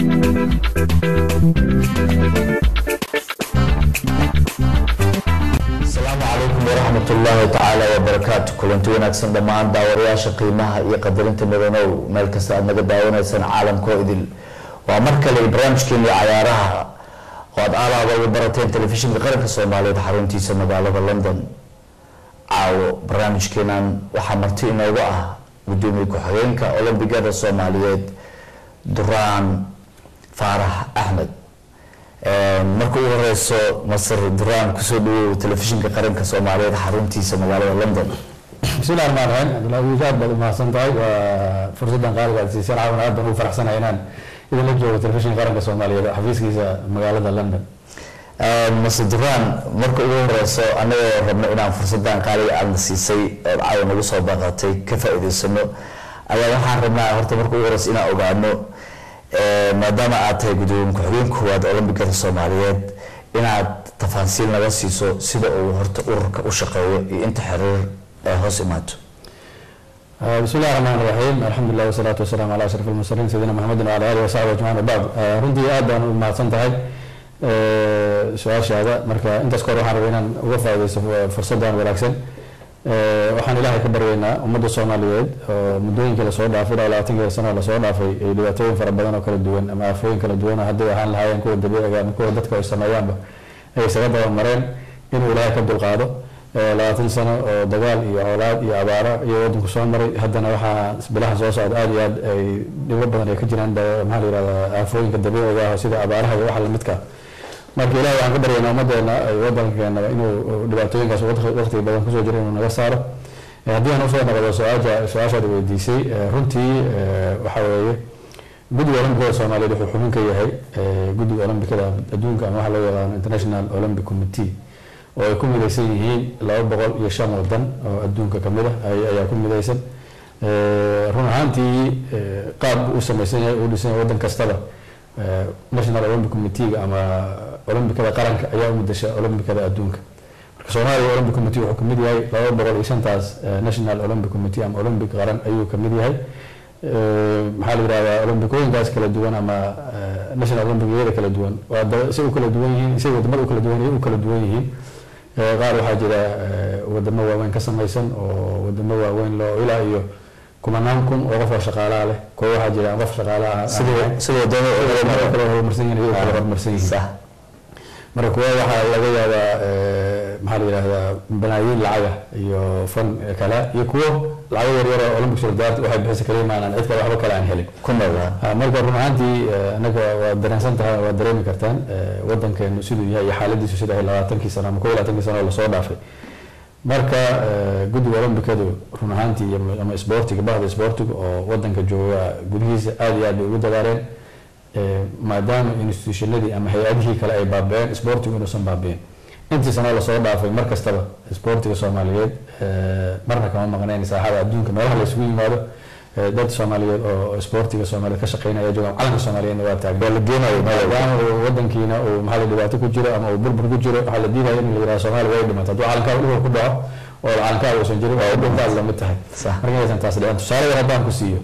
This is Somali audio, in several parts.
asalaamu calaykum waraxmat ullaahi tacaala wabarakaatu kulanti wanaagsan dhammaan daawadayaasha qiimaha iyo qadarinta mudanow meel kasta aad naga daawanaysaan caalamkoo idil waa mar kale barnaamijkeeni cayaaraha oo aad aalaaba uga barateen telefishinka qaranka soomaaliyeed xaruntiisa magaalada london caawo barnaamijkeenan waxaa marti inoogu ah gudoomiye ku-xigeenka olombigada soomaaliyeed duraan faarax axmed marka ugu horeyso masar duraan kusoo dhawow telefishinka qaranka soomaaliyeed xaruntiisa magaalada london bismillahi raxmaan raxiim cabdullahi wiil aad baad u mahadsan tahay waa fursaddan qaaliga aad siiseen caawan aad baan ugu faraxsanahay inaan idinla joogo telefishinka qaranka soomaaliyeed xafiiskiisa magaalada london mase duraan marka ugu horeyso anagoo rabno inaan fursadan qaaliga aadna siisay ood caawa nagu soo baqatay ka faa-iideysano ayaa waxaan rabnaa horta marka ugu horeyso inaan ogaano maadaama aad tahay gudoomiye ku-xigeen koowaad olombigada soomaaliyeed inaad tafaasiil naga siiso sida uu horta ururka u shaqeeyo iyo inta xiriir ee hoos imaato bismillahi raxmaan raxiim alxamdulilah wasalaatu wasalaamu calaa ashraf almursaliin sayidina maxamedin wala alihi wasaxbi ajmaciin wabacd runtii aad baan u mahadsan tahay su-aashaada marka intaas ka hor waxaan rabay inaan uga faaideysto fursaddan wanaagsan waxaan ilaahay ka baryeynaa ummadda soomaaliyeed oo muddooyinkii lasoo dhaafay ilaa labaatanki sano lasoo dhaafay ay dhibaatooyin fara badan oo kala duwan ama aafooyin kala duwan oo hadday ahaan lahaayeen kuwa dabiiciga ama kuwa dadka ay sameeyaanba ay isaga dabamareen inuu ilaahay ka dulqaado labaatan sano oo dagaal iyo colaad iyo abaaro iyo wadanku soo maray haddana waxaa bilaha soo socda aada iyo aad ay dhibo badan ay ka jiraan maxaa la yihahdaa aafooyinka dabiiciga ah sida abaaraha iyo waxa lamidka marka ilahi waxaan ka baryaynaa ummadeena ay wadankeenaba inuu dhibaatooyinkaas waqti badan kusoo jira inuu naga saaro haddii aan usoo noqdo su-aasha su-aashaad weydiisay runtii waxa weeye guddiga olombikada soomaaliyeed wuxuu xubin ka yahay guddiga olombikada adduunka ama waxa loo yaqaano international olympic committee oo ay ku midaysan yihiin laba boqol iyo shan wadan oo adduunka kamid ah ayaa ku midaysan run ahaantii qaab u samaysan yahay uu dhisan yahay wadan kastaba national olympic committeega ama olombikada qaranka ayaa u mudasha olombikada adduunka marka soomaaliya olympic committee wuxuu kamid yahay laba boqol iyo shantaas national olympic committee ama olympic qaran ayuu kamid yahay maxaa la yihahdaa olombikooyinkaas kala duwan ama national olympiciyada kala duwan waa si u kala duwan yihiin si wadamada u kala duwan u kala duwan yihiin qaar waxaa jira wadamo waaweyn ka samaysan oo wadamo waaweyn loo ilaa iyo kumanaan kun oo qof oo shaqaalaha leh kuwa waxaa jira qof shaqaalaha sida wadamada kale horumarsan yihiin iyagu kale horumarsan yihiin marka kuwa waxaa laga yaabaa maxaa la yihahdaa balaayiin lacaga iyo fan kale iyo kuwo lacago yaryar oo olympic solidarity waxay bixisa kala imaanaan cid kale waxba kale aan helin ku noolaa marka run ahaantii anaga waa dareensan tahay waa dareemi kartaan wadankeenu siduu yahay iyo xaaladiisu sida ahay labaatankii sano ama kow iyo labaatankii sano oo lasoo dhaafay marka guddiga olombikadu run ahaantii ama isboortiga bahda isboortiga oo wadanka jooga gudihiisa aada iyo aad bay ugu dadaaleen maadaama institutionadii ama hay-adihii kale ay baaba-een isboortigu inuusan baabiin intii sanoo lasoo dhaafay mar kastaba isboortiga soomaaliyeed marna kama maqnayn saaxada adduunka meelaha laysugu yimaado dad soomaaliyeed oo isboortiga soomaaliyeed ka shaqeynaya joogaan calanka soomaaliyeedna waa taagan la geenayo maadaama uu wadankiina uu maxaa la dhibaato ku jiro ama uu burbur ku jiro waxaa la diidaya in la yiraha soomaaliya way dhimato hadduu calankaa dhulka ku dhaco oo calankaa uusan jirin waa dhintaas lamid tahay marka inaysan taas dhicin tusaale yar haddaan ku siiyo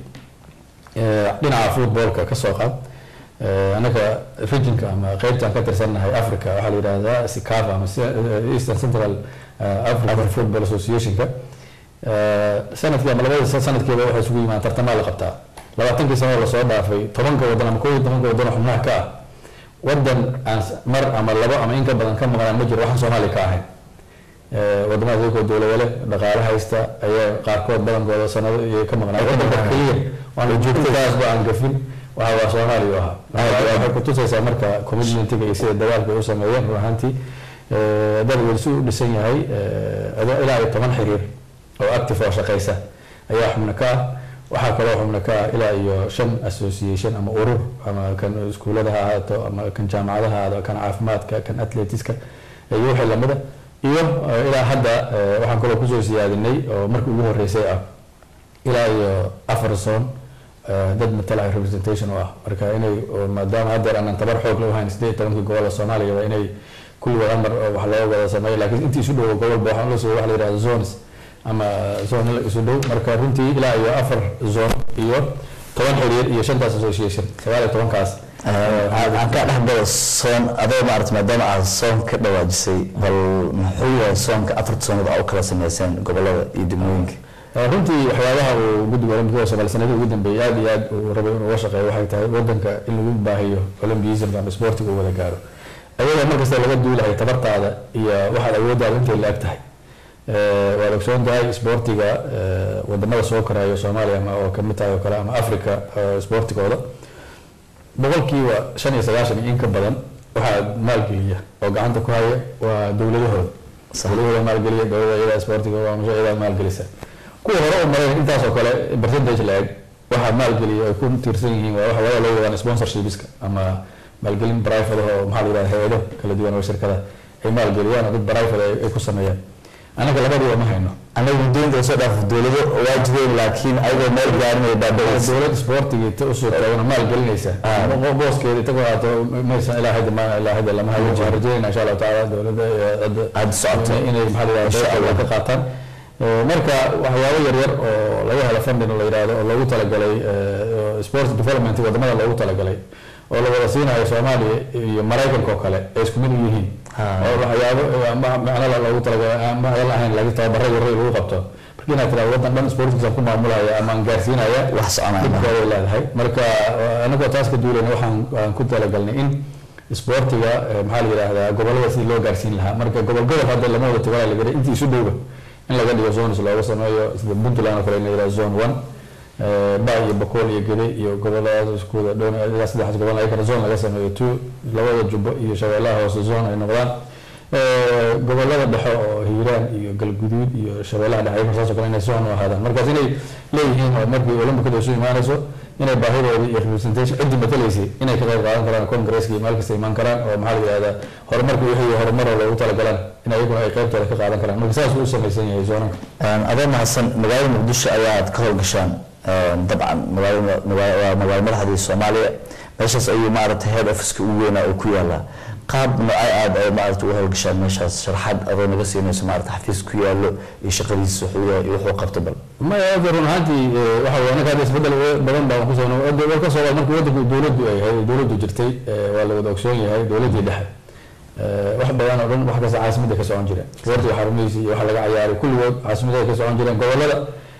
dhinaca footballka ka soo qaad anaga regionka ama qeybtaan ka tirsannahay africa waxaa la yidhahdaa sicava ama eastern central african football associationka sanadkii ama labada sanadkiiba waxay isugu yimaadaan tartamaa la qabtaa labaatankii sano lasoo dhaafay tobanka wadan ama kow iyo tobanka wadan oo xubnaha ka ah wadan aan mar ama labo ama in ka badan ka maqnaan ma jiro waxaan soomaaliya ka ahayn wadamada iyagoo dowlado leh dhaqaale haysta ayaa qaarkood badankooda sanado iyo ka maqnaan wadanka keliya waana joogtadaasba aan gafin waxa waa soomaaliya ahaa waxay kutusaysaa marka commitmentiga iyo sida dagaalka ay u sameeyeen run ahaantii dad welsi u dhisan yahay ilaa iyo toban xiriir oo active oo shaqeysa ayaa xubno ka ah waxaa kaloo xubno ka ah ilaa iyo shan association ama urur ama kan iskuulada ha ahaato ama kan jaamacadaha ha ahaato kan caafimaadka kan athletiska iyo wixii lamida iyo ilaa hadda waxaan kaloo kusoo siyaadinay oo markii ugu horeysay ah ilaa iyo afar zone dad matalaha representation u ah marka inay maadaama haddeer aanan tabar xoog la uhayn sideed tobankii gobola soomaaliyaba inay kulligood amar wax looga wada sameeyo laakiin intii isu dhowo gobolba waxaan la soo waxa la yidhahda zones ama zone isu dhow marka runtii ilaa iyo afar zone iyo toban xiriir iyo shantaas association sagaal iyo tobankaas aan ka dhexgalo soon adoo maarata maadaama aad soon ka dhawaajisay bal muxuu yahay soonka afarta soonood aa u kala sameyseen gobolada iyo degmooyinka runtii waxyaabaha uu guddiga olambikada soomaali sanadii ugu dambeeyay aad iyo aad uu rabay inuu uga shaqeeyo waxay tahay wadanka in lagu baahiyo olambiyism ama sportiga uu wada gaaro ayadoo markasta laga duulahay tabartaada iyo waxaad awooddaada intay la eg tahay waad ogsoon tahay sportiga wadamada soo koraayo soomaaliya ama oo kamid tahay oo kale ama africa sportigooda boqolkiiba shan iyo sagaashan iyo in ka badan waxaa maalgeliya oo gacanta ku haya waa dowladahooda dowladahooda maalgeliya dowlada iyadaa sportiga waa masha iyadaa maalgelisa kuwa hore u maray intaas oo kale percentage la eg waxaa maalgeliya ay ku tiirsan yihiin waa waxa loo wadaan sponsorshipska ama maalgelin private oo maxaa la yidhahda hay-ado kala duwan oo shirkada ay maalgeliyaan oo dad private ay ku sameeyaan anaga labadiiba ma hayno anaga muddooyinka soo dhaaf dowlado waa jireen laakiin ayagoo meel gaarinaya baaba'aysa dowlad sportiga ta u suurtaagana maal gelinaysa booskeeda itagoo haato maysan ilaa hadda ma ilaa hadda lama hayo waxaan rajeynayna insha allahu tacaala dowladda aada socota inay maxaa la yidhahda ka qaataan marka waxyaabo yaryar oo laga helo funding la yidhahdo oo loogu talagalay sports development wadamada loogu talagalay oo la wada siinayo soomaaliya iyo maraykanka oo kale ay isku mid u yihiin oo waxyaabo macnala loogu talagalay macdan ahayn laga tababaro yaray lagu qabto marka inaad tiraado wadan dhan sportkiisa ku maamulaya ama aan gaarsiinaya wax soconaya dhibkooday leedahay marka anagoo taas ka duulayna waxaan aan ku talagalnay in sportiga maxaa la yidhaahdaa gobolada sidii loo gaarsiin lahaa marka gobol gobol hadda lama wada tagalaa la garay intii isu dhowba in laga dhigo zones looga sameeyo sida puntland oo kale in la yidhahdo zone one ba iyo bakool iyo gede iyo goboladaas iskuda dhown ilaa saddexdaas gobol ayakana zone laga sameeyo two labada jubbo iyo shabeellaha hoose zone ay noqdaan gobolada dhexe oo hiiraan iyo galguduud iyo shabeellaha dhexe ayakana saas oo kale inay zone u ahaadaan markaas inay leeyihiin oo markii olambikada isu imaanayso inay baahidooda iyo representation ciddi matalaysay inay ka qayb qaadan karaan congresska iyo meel kasta imaan karaan oo maxaa la yidhahdaa horumarka wixii horumaro loogu talagalaan in ayaguna ay qaybtooda ka qaadan karaan marka saas uu u samaysan yahay zoonanka adoo mahadsan magaalada muqdisho ayaad ka howlgashaan dabcan magaalada waa magaalo madaxdii soomaaliya meeshaas ayuu maaragtay head officeka ugu weynaa oo ku yaalaa qaab noocay aad ay maaragtay u howlgashaan meeshaas sharaxaad adoo naga siinayso maaragtay xafiis ku yaallo iyo shaqadiisa wuxuu yahay iyo wuxuu qabto bal maya hadda run ahaantii waxa weye anaga hadda isbedel badan baan ku soo war ka soo markii wadanku dowladdu ay ahayd dowladdu jirtay waa la wada ogsoon yahay dowladdii dhexe wax badan oo dhan wax kasta caasimadda ka socon jireen sportiga xarumihiisa iyo waxa laga cayaaray kulligood caasimadda ka socon jireen gobolada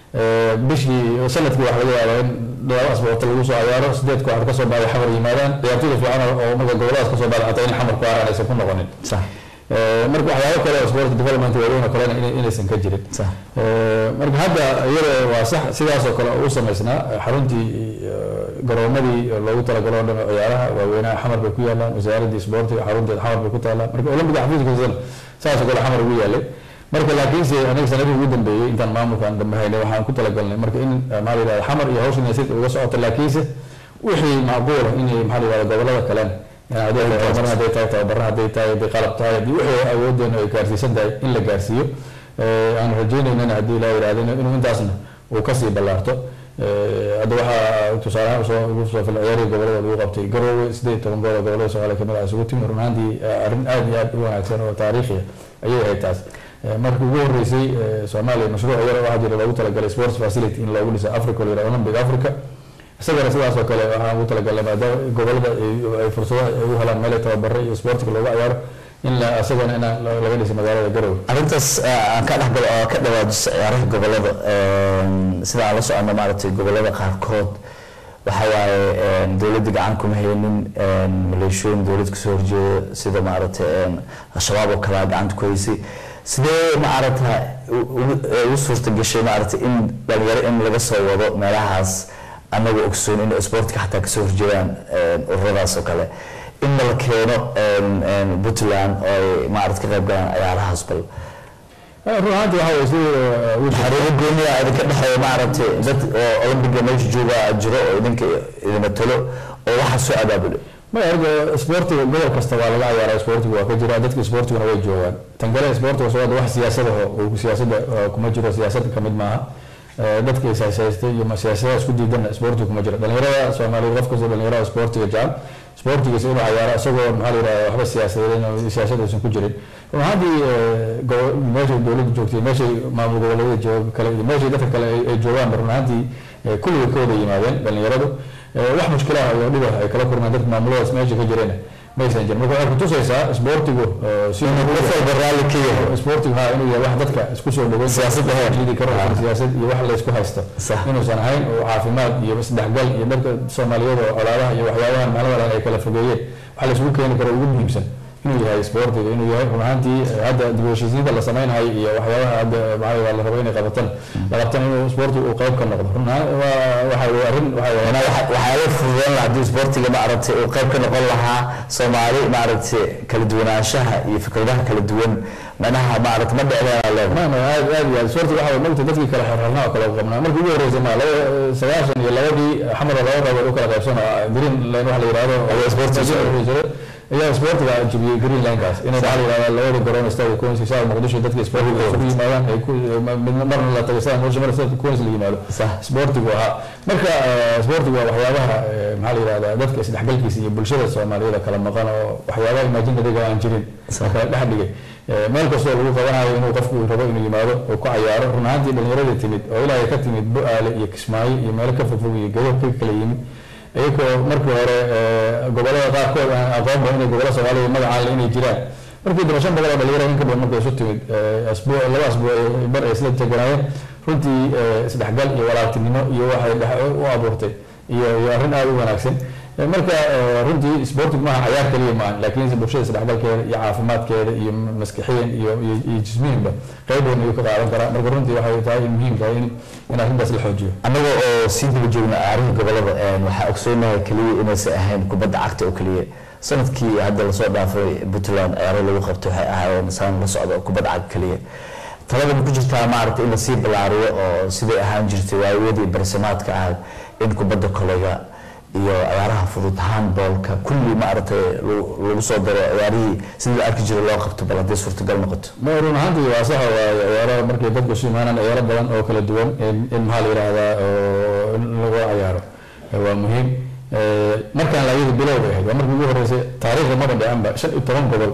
bishii sanadkii waxa laga yaabaa in laba asboorta lagu soo cayaaro sideed kooxood kasoo baaday xamar yimaadaan ciyaartoyda fiican oo marka goboladaas kasoo baaday xataa in xamar ku aaraan aysan ku noqonin marka waxyaabo kale oo sport development waaweyn oo kalena inaysan ka jirin marka hadda iyada waa sax sidaas oo kale u samaysnaa xaruntii garoomadii loogu talagalo o dhan oo ciyaaraha waaweynaha xamar bay ku yaalaan wasaaradii sportiga xarunteeda xamar bay ku taalaa marka olympiga xafiiskiisana saas oo kale xamar ugu yaalay marka laakiinse aniga sanadii ugu dambeeyey intaan maamulkan dambe haynay waxaan ku talagalnay marka in maxaa la yidhahda xamar iyo hawshan si uga socoto laakiinse wixii macquula inay maxaa la yidhahda gobolada kalen horumar hadday tahay tababara hadday tahay hadday qalab tahay haddii wixii awoodeena ay gaarsiisan tahay in la gaarsiiyo aan rajaynaynana haddii la yidhahdo inuu intaasna uu kasii ballaarto hadda waxaa tusaalehaan soo ugu soo fil ciyaarihii gobolada lagu qabtay garoowe sideed iyo toban gool oo gobolada soomaaliya kamid ah isugu timi run ahaantii arrin aad iyo aad u wanaagsan oo taariikhiya ayay ahayd taas markii ugu horeysay soomaaliya mashruuc yar waxaa jira loogu talagalay sports facility in loogu dhiso africa la yidhahdo olympic africa isagana sidaas oo kale waxaan ugu talagalnay maadaama gobolada ay fursadaha ay u helaan meel tababaro iyo sportiga looga ciyaaro in la isagana in laga dhiso magaalada garowe arrintaas aan ka dhexgalo oo ka dhawaajiso ciyaaraha gobolada sida aan la socono maaragtay gobolada qaarkood waxa waaye dowladda gacan kuma haynin maleeshooyin dowlad kasoo horjeeda sida maaragtay al-shabaab oo kale gacanta ku haysay sidee maaragta ugu suurta gashay maaragtay in dhalinyaro in laga soo wado meelahaas anagoo ogsoon in sportka xataa kasoo horjeedaan ururadaas oo kale in la keeno puntland oo ay maarata ka qayb galaan ciyaarahaas bal run ahaanti waxa weye sida xariiro gooniya idinka dhexeeya maaragtay dad oo olympiga meesha jooga jiro oo idinka idin matalo oo waxaa soo abaabulay maya arga sportiga gobol kasta waa laga ciyaaraa sportiga waa ka jira dadka sportiguna way joogaan tan kale sportiga soo wax siyaasadaho siyaasada kuma jiro siyaasada kamid maaha dadka ishayshaystay iyo siyaasadaha isku diidana sportiga kuma jiro dhalinyarada soomaaliyeed qof kasta dhalinyarada sportiga jecel sportigiisa inuu cayaaro isagoo maxaa la yidhahda waxba siyaasadeed siyaasada aysan ku jirin run ahaantii meeshay dowladda joogtay meeshay maamul goboleedyada joog kale iyo meeshay dadka kale ay joogaan run ahaantii kulliga ka wada yimaadeen dhalinyaradu wax mushkilaha iyo dhiba ay kala kulmaan dadka maamuladaas meesha ka jireen maysan jirin marka waxay kutusaysaa isboortigu si raalli ka yahay isboortigu ha inuu yahay wax dadka isku soo dhaweyn Siyaasadda heer. jiidi karo siyaasad iyo wax la isku haysto Sax. inuusan ahayn oo caafimaad iyo isdhexgal iyo dadka soomaaliyeed oo colaadaha iyo waxyaabaha maalmada ay kala fogeeyeen waxa la isugu keeni karo ugu muhiimsan inuu yahay isboortiga inuu yahay run ahaantii eh, hadda dib u heshiisiinta la sameynhayo iyo waxyaabaha hadda maxaa la rabo inay qabatan la qabtan inuu isboortigu uu qayb ka noqdo run ahaan waa waxa weye arrin waxa weye Macnaha waxa- waxyaalo fududeyn lahaa haddii isboortiga maaragtay uu qayb ka noqon lahaa soomaali maaragtay kala duwanaanshaha iyo fikradaha kala duwan macnaha maaragtay ma dhicdeen leedahay ما ما aad aad iyo aad sportiga waxa weeye magta dadkii kala xirxirnaa oo kala qabnaa markii ugu horeysay ma laba sagaashan iyo labadii xamar laba qaybood u kala qaybsan oo green line waxa la yiraahdo Ayaa sportiga ayaa sportiga jabiyey green linekaas inay waxa la yiraahdo labada garoon istaag kuwansi saa muqdisho dadkii sportiga isugu yimaadaan ay ku midna marna la tagay saa muqdisho marna saa kuwansi la yimaado Sax. sportigu ahaa marka eh, sportigu waa waxyaabaha eh, maxaa la yirahdaa dadka isdhexgalkiisa iyo bulshada soomaaliyeed oo kala maqan oo waxyaabaha imaajinadiga aan jirin Sax. kala dhex dhigay Eh, meel kastoo lagu qabanayo inuu qofku rabo inuu yimaado oo ku cayaaro run ahaantii dhallinyaradii timid oo ilaahay ka timid bu-aale iyo kismaayo iyo meelo ka fogfog iyo gado ka kala yimid iyagoo markii hore eh, gobollada qaarkood aan aqoonba inay gobollo soomaaliya magacaan le inay jiraan markii daba shan boqol oo dhalinyaro in ka badan markay isu timid eh, asbuuc laba asbuuc ay bar ay isla teganaayeen runtii eh, isdhexgal iyo walaaltinimo iyo waxay dhex u abuurtay iyo iyo arrin aada u wanaagsan Eh, marka eh, runtii sportigu maaha cayaar kaliya maahan laakiinse bulshada isdhexgalkeeda iyo caafimaadkeeda iyo maskaxiyan iyo iyo iyo jismiyanba qayb weyn ayuu ka qaadan karaa marka runtii waxay tahay in muhiim tahay in in arrintaas la xoojiyo annaga oo sii daba joogna arrimaha gobolada een, waxaa ogsoonahay keliya inaysan ahayn kubadda cagta oo keliya sanadkii hadda lasoo dhaafay puntland ciyaaro lagu qabtay waxay ahaayeen saan la socda oo kubadda cagta keliya talada ma ku jirtaa maaragtay in lasii ballaariyo oo siday ahaan jirtay waayadii barsamaadka ahayd in kubadda kolayga iyo ciyaaraha fudud handballka kulli maaragtay lagu lagu soo daro ciyaarihii sidii la arki jiray loo qabto bal haddii suurtagal noqoto ma run ahaantii waa sax waa ciyaaro markay dadku isu imaanaan ciyaaro badan oo kala duwan in in maxaa la yidhaahdaa oo in lagu ciyaaro Eh, waa muhiim Eh, markaan laayadu bilowga ahayd waa markii ugu horeysay taariikhda maba dhicanba shan iyo toban gobol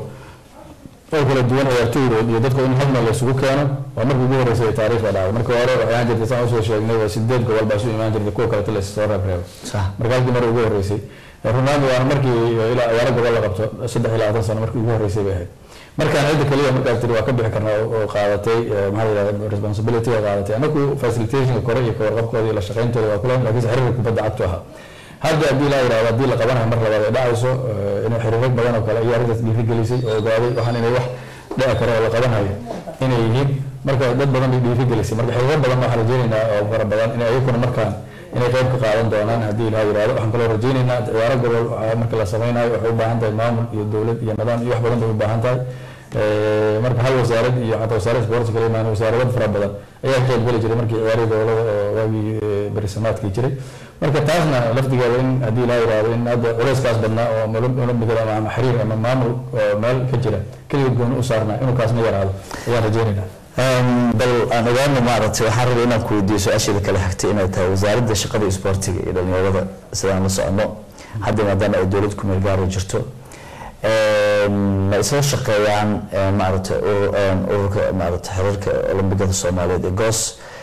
oo kala duwan ciyaartooydood iyo dadka in hal meel la isugu keeno waa markii ugu horeysay taariikhda dhacday markii hore waxay ahaan jirtay saan usoo sheegnay waa sideed gobol baa isu imaan jirtay kuwa kaleta la soo reebreebo sax marka halkii mar ugu horeysay runaandu waana markii ilaa ciyaaro gobol la qabto saddex iyo labaatan sano markii ugu horeysay bay ahayd markaan cidda kaliya markaas tiri waa ka bixi karnaa oo oo qaadatay eh, maxaa la yidhahda responsibility oo qaadatay anagu facilitationka kore iyo kawarqabkooda iyo la shaqayntooda waa kulan laakiinse xiriirka kubadda cagtu ahaa hadda haddii la yidhahdo haddii la qabanayo mar labaad ay dhacayso eh, inay xiriiro badan oo kale iyo arrintaas dhiirigelisay oo ogaaday waxaan inay wax dhici karo oo la qabanayo inay yihiin marka dad badan bay dhiirigelisay marka xiriiro badan waxaan rajeynaynaa oo fara badan inay ayaguna markaan inay qayb ka qaadan doonaan haddii ilaha yidhahdo waxaan kaloo rajeynaynaa ciyaaro gobol waxaa marka la sameynayo waxay u baahan tahay maamul iyo dowlad iyo nidaam iyo wax badan bay u baahan tahay Eh, marka hal wasaarad iyo xataa wasaaradda sports kala imaan wasaarado fara badan ayaa ka qaybgeli jiray markii ciyaarihii gobolada oo waagii eh, berisamaadkii jiray marka taasna laftigeeda in haddii ilaa yidhahdo in hadda culeyskaas badnaa oo ama olom- olombigada ama ama xiriir ama maamul oo meel ka jira keliya gooni u saarnaa inuu kaasna yaraado ayaan rajeynaynaa Een, bal aan ogaano maaragtay waxaan rabay inaan ku weydiiyo su-aasheeda kale xigtay inay tahay wasaaradda shaqada iyo isboortiga iyo dhalinyarada sidaan la socono hadda maadaama ay dowlad ku meel gaaro jirto een, ma isla shaqeeyaan een, maaragtay urur- een, ururka maaragtay xiriirka olombigada soomaaliyeed ee goos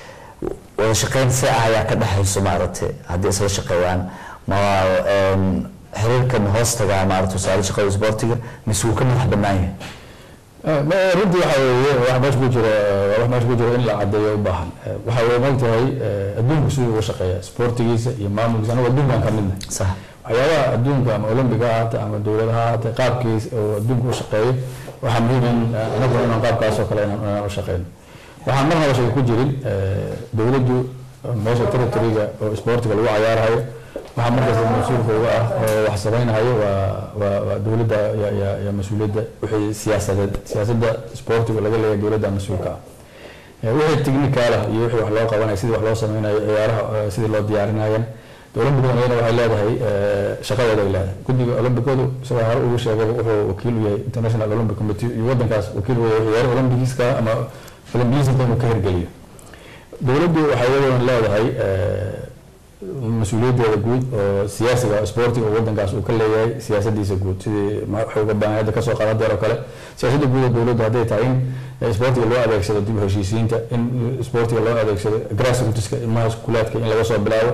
wada shaqeyn see ah ayaa ka dhexayso maaragtay haddii isla shaqeeyaan ma een, xiriirkan hoos tagaa maaragtay wasaaradda shaqada iyo isboortiga mise wuu ka madax bannaan yahay Eh, ma- runtii waxa weeye wax meesha ku jira waa wax meesha ku jira in la cadeeyo u baahan Eh, waxa weye maogtahay eh, adduunku siduu uga shaqeeya sportigiisa iyo maamulkiisa anagu adduunkan ka midna sax waxyaabaha adduunka ama olombiga ha ahaatee ama dowladaha ha ahaatee qaabkiis oo adduunka u shaqeeyo waxaa muhiim in eh, anaguna inaan qaabkaas oo kale inaan inaan u shaqeyno waxaan marnaba shaka ku jirin eh, dowladdu eh, meesha territoryga oo sportiga lagu cayaarayo waxaa markaas mas-uulka uga ah oo wax samaynayo waa waa waa dowladda ya ya ya mas-uuliyadda wixii siyaasadeed siyaasadda sportiga laga leeyahay dowladda mas-uulka ah Eh, wixii technical ah iyo wixii wax loo qabanayo sidii wax loo sameynayo ciyaaraha eh, sidii loo diyaarinayana olambiguna iyana waxay leedahay eh, shaqadeeda ay leedahay guddiga olombikadu isagoo hore ugu sheegay wuxuu wakiil u yahay international olympic committee iyo waddankaas wakiil u yahay ciyaaro olympigiska ama olympiyisinka inuu ka hirgeliyo dowladdu waxay iyadoona leedahay eh, mas-uuliyaddeeda guud oo siyaasiga oo sportiga oo waddankaas uu ka leeyahay siyaasadiisa guud sidii ma- waxay uga baahan hadda kasoo qadan deer oo kale siyaasadda guud ee dowladdu hadday tahay in eh, sportiga loo adeegsado dib u heshiisiinta in sportiga loo adeegsado grassrootska ilmaha iskuulaadka in laga soo bilaabo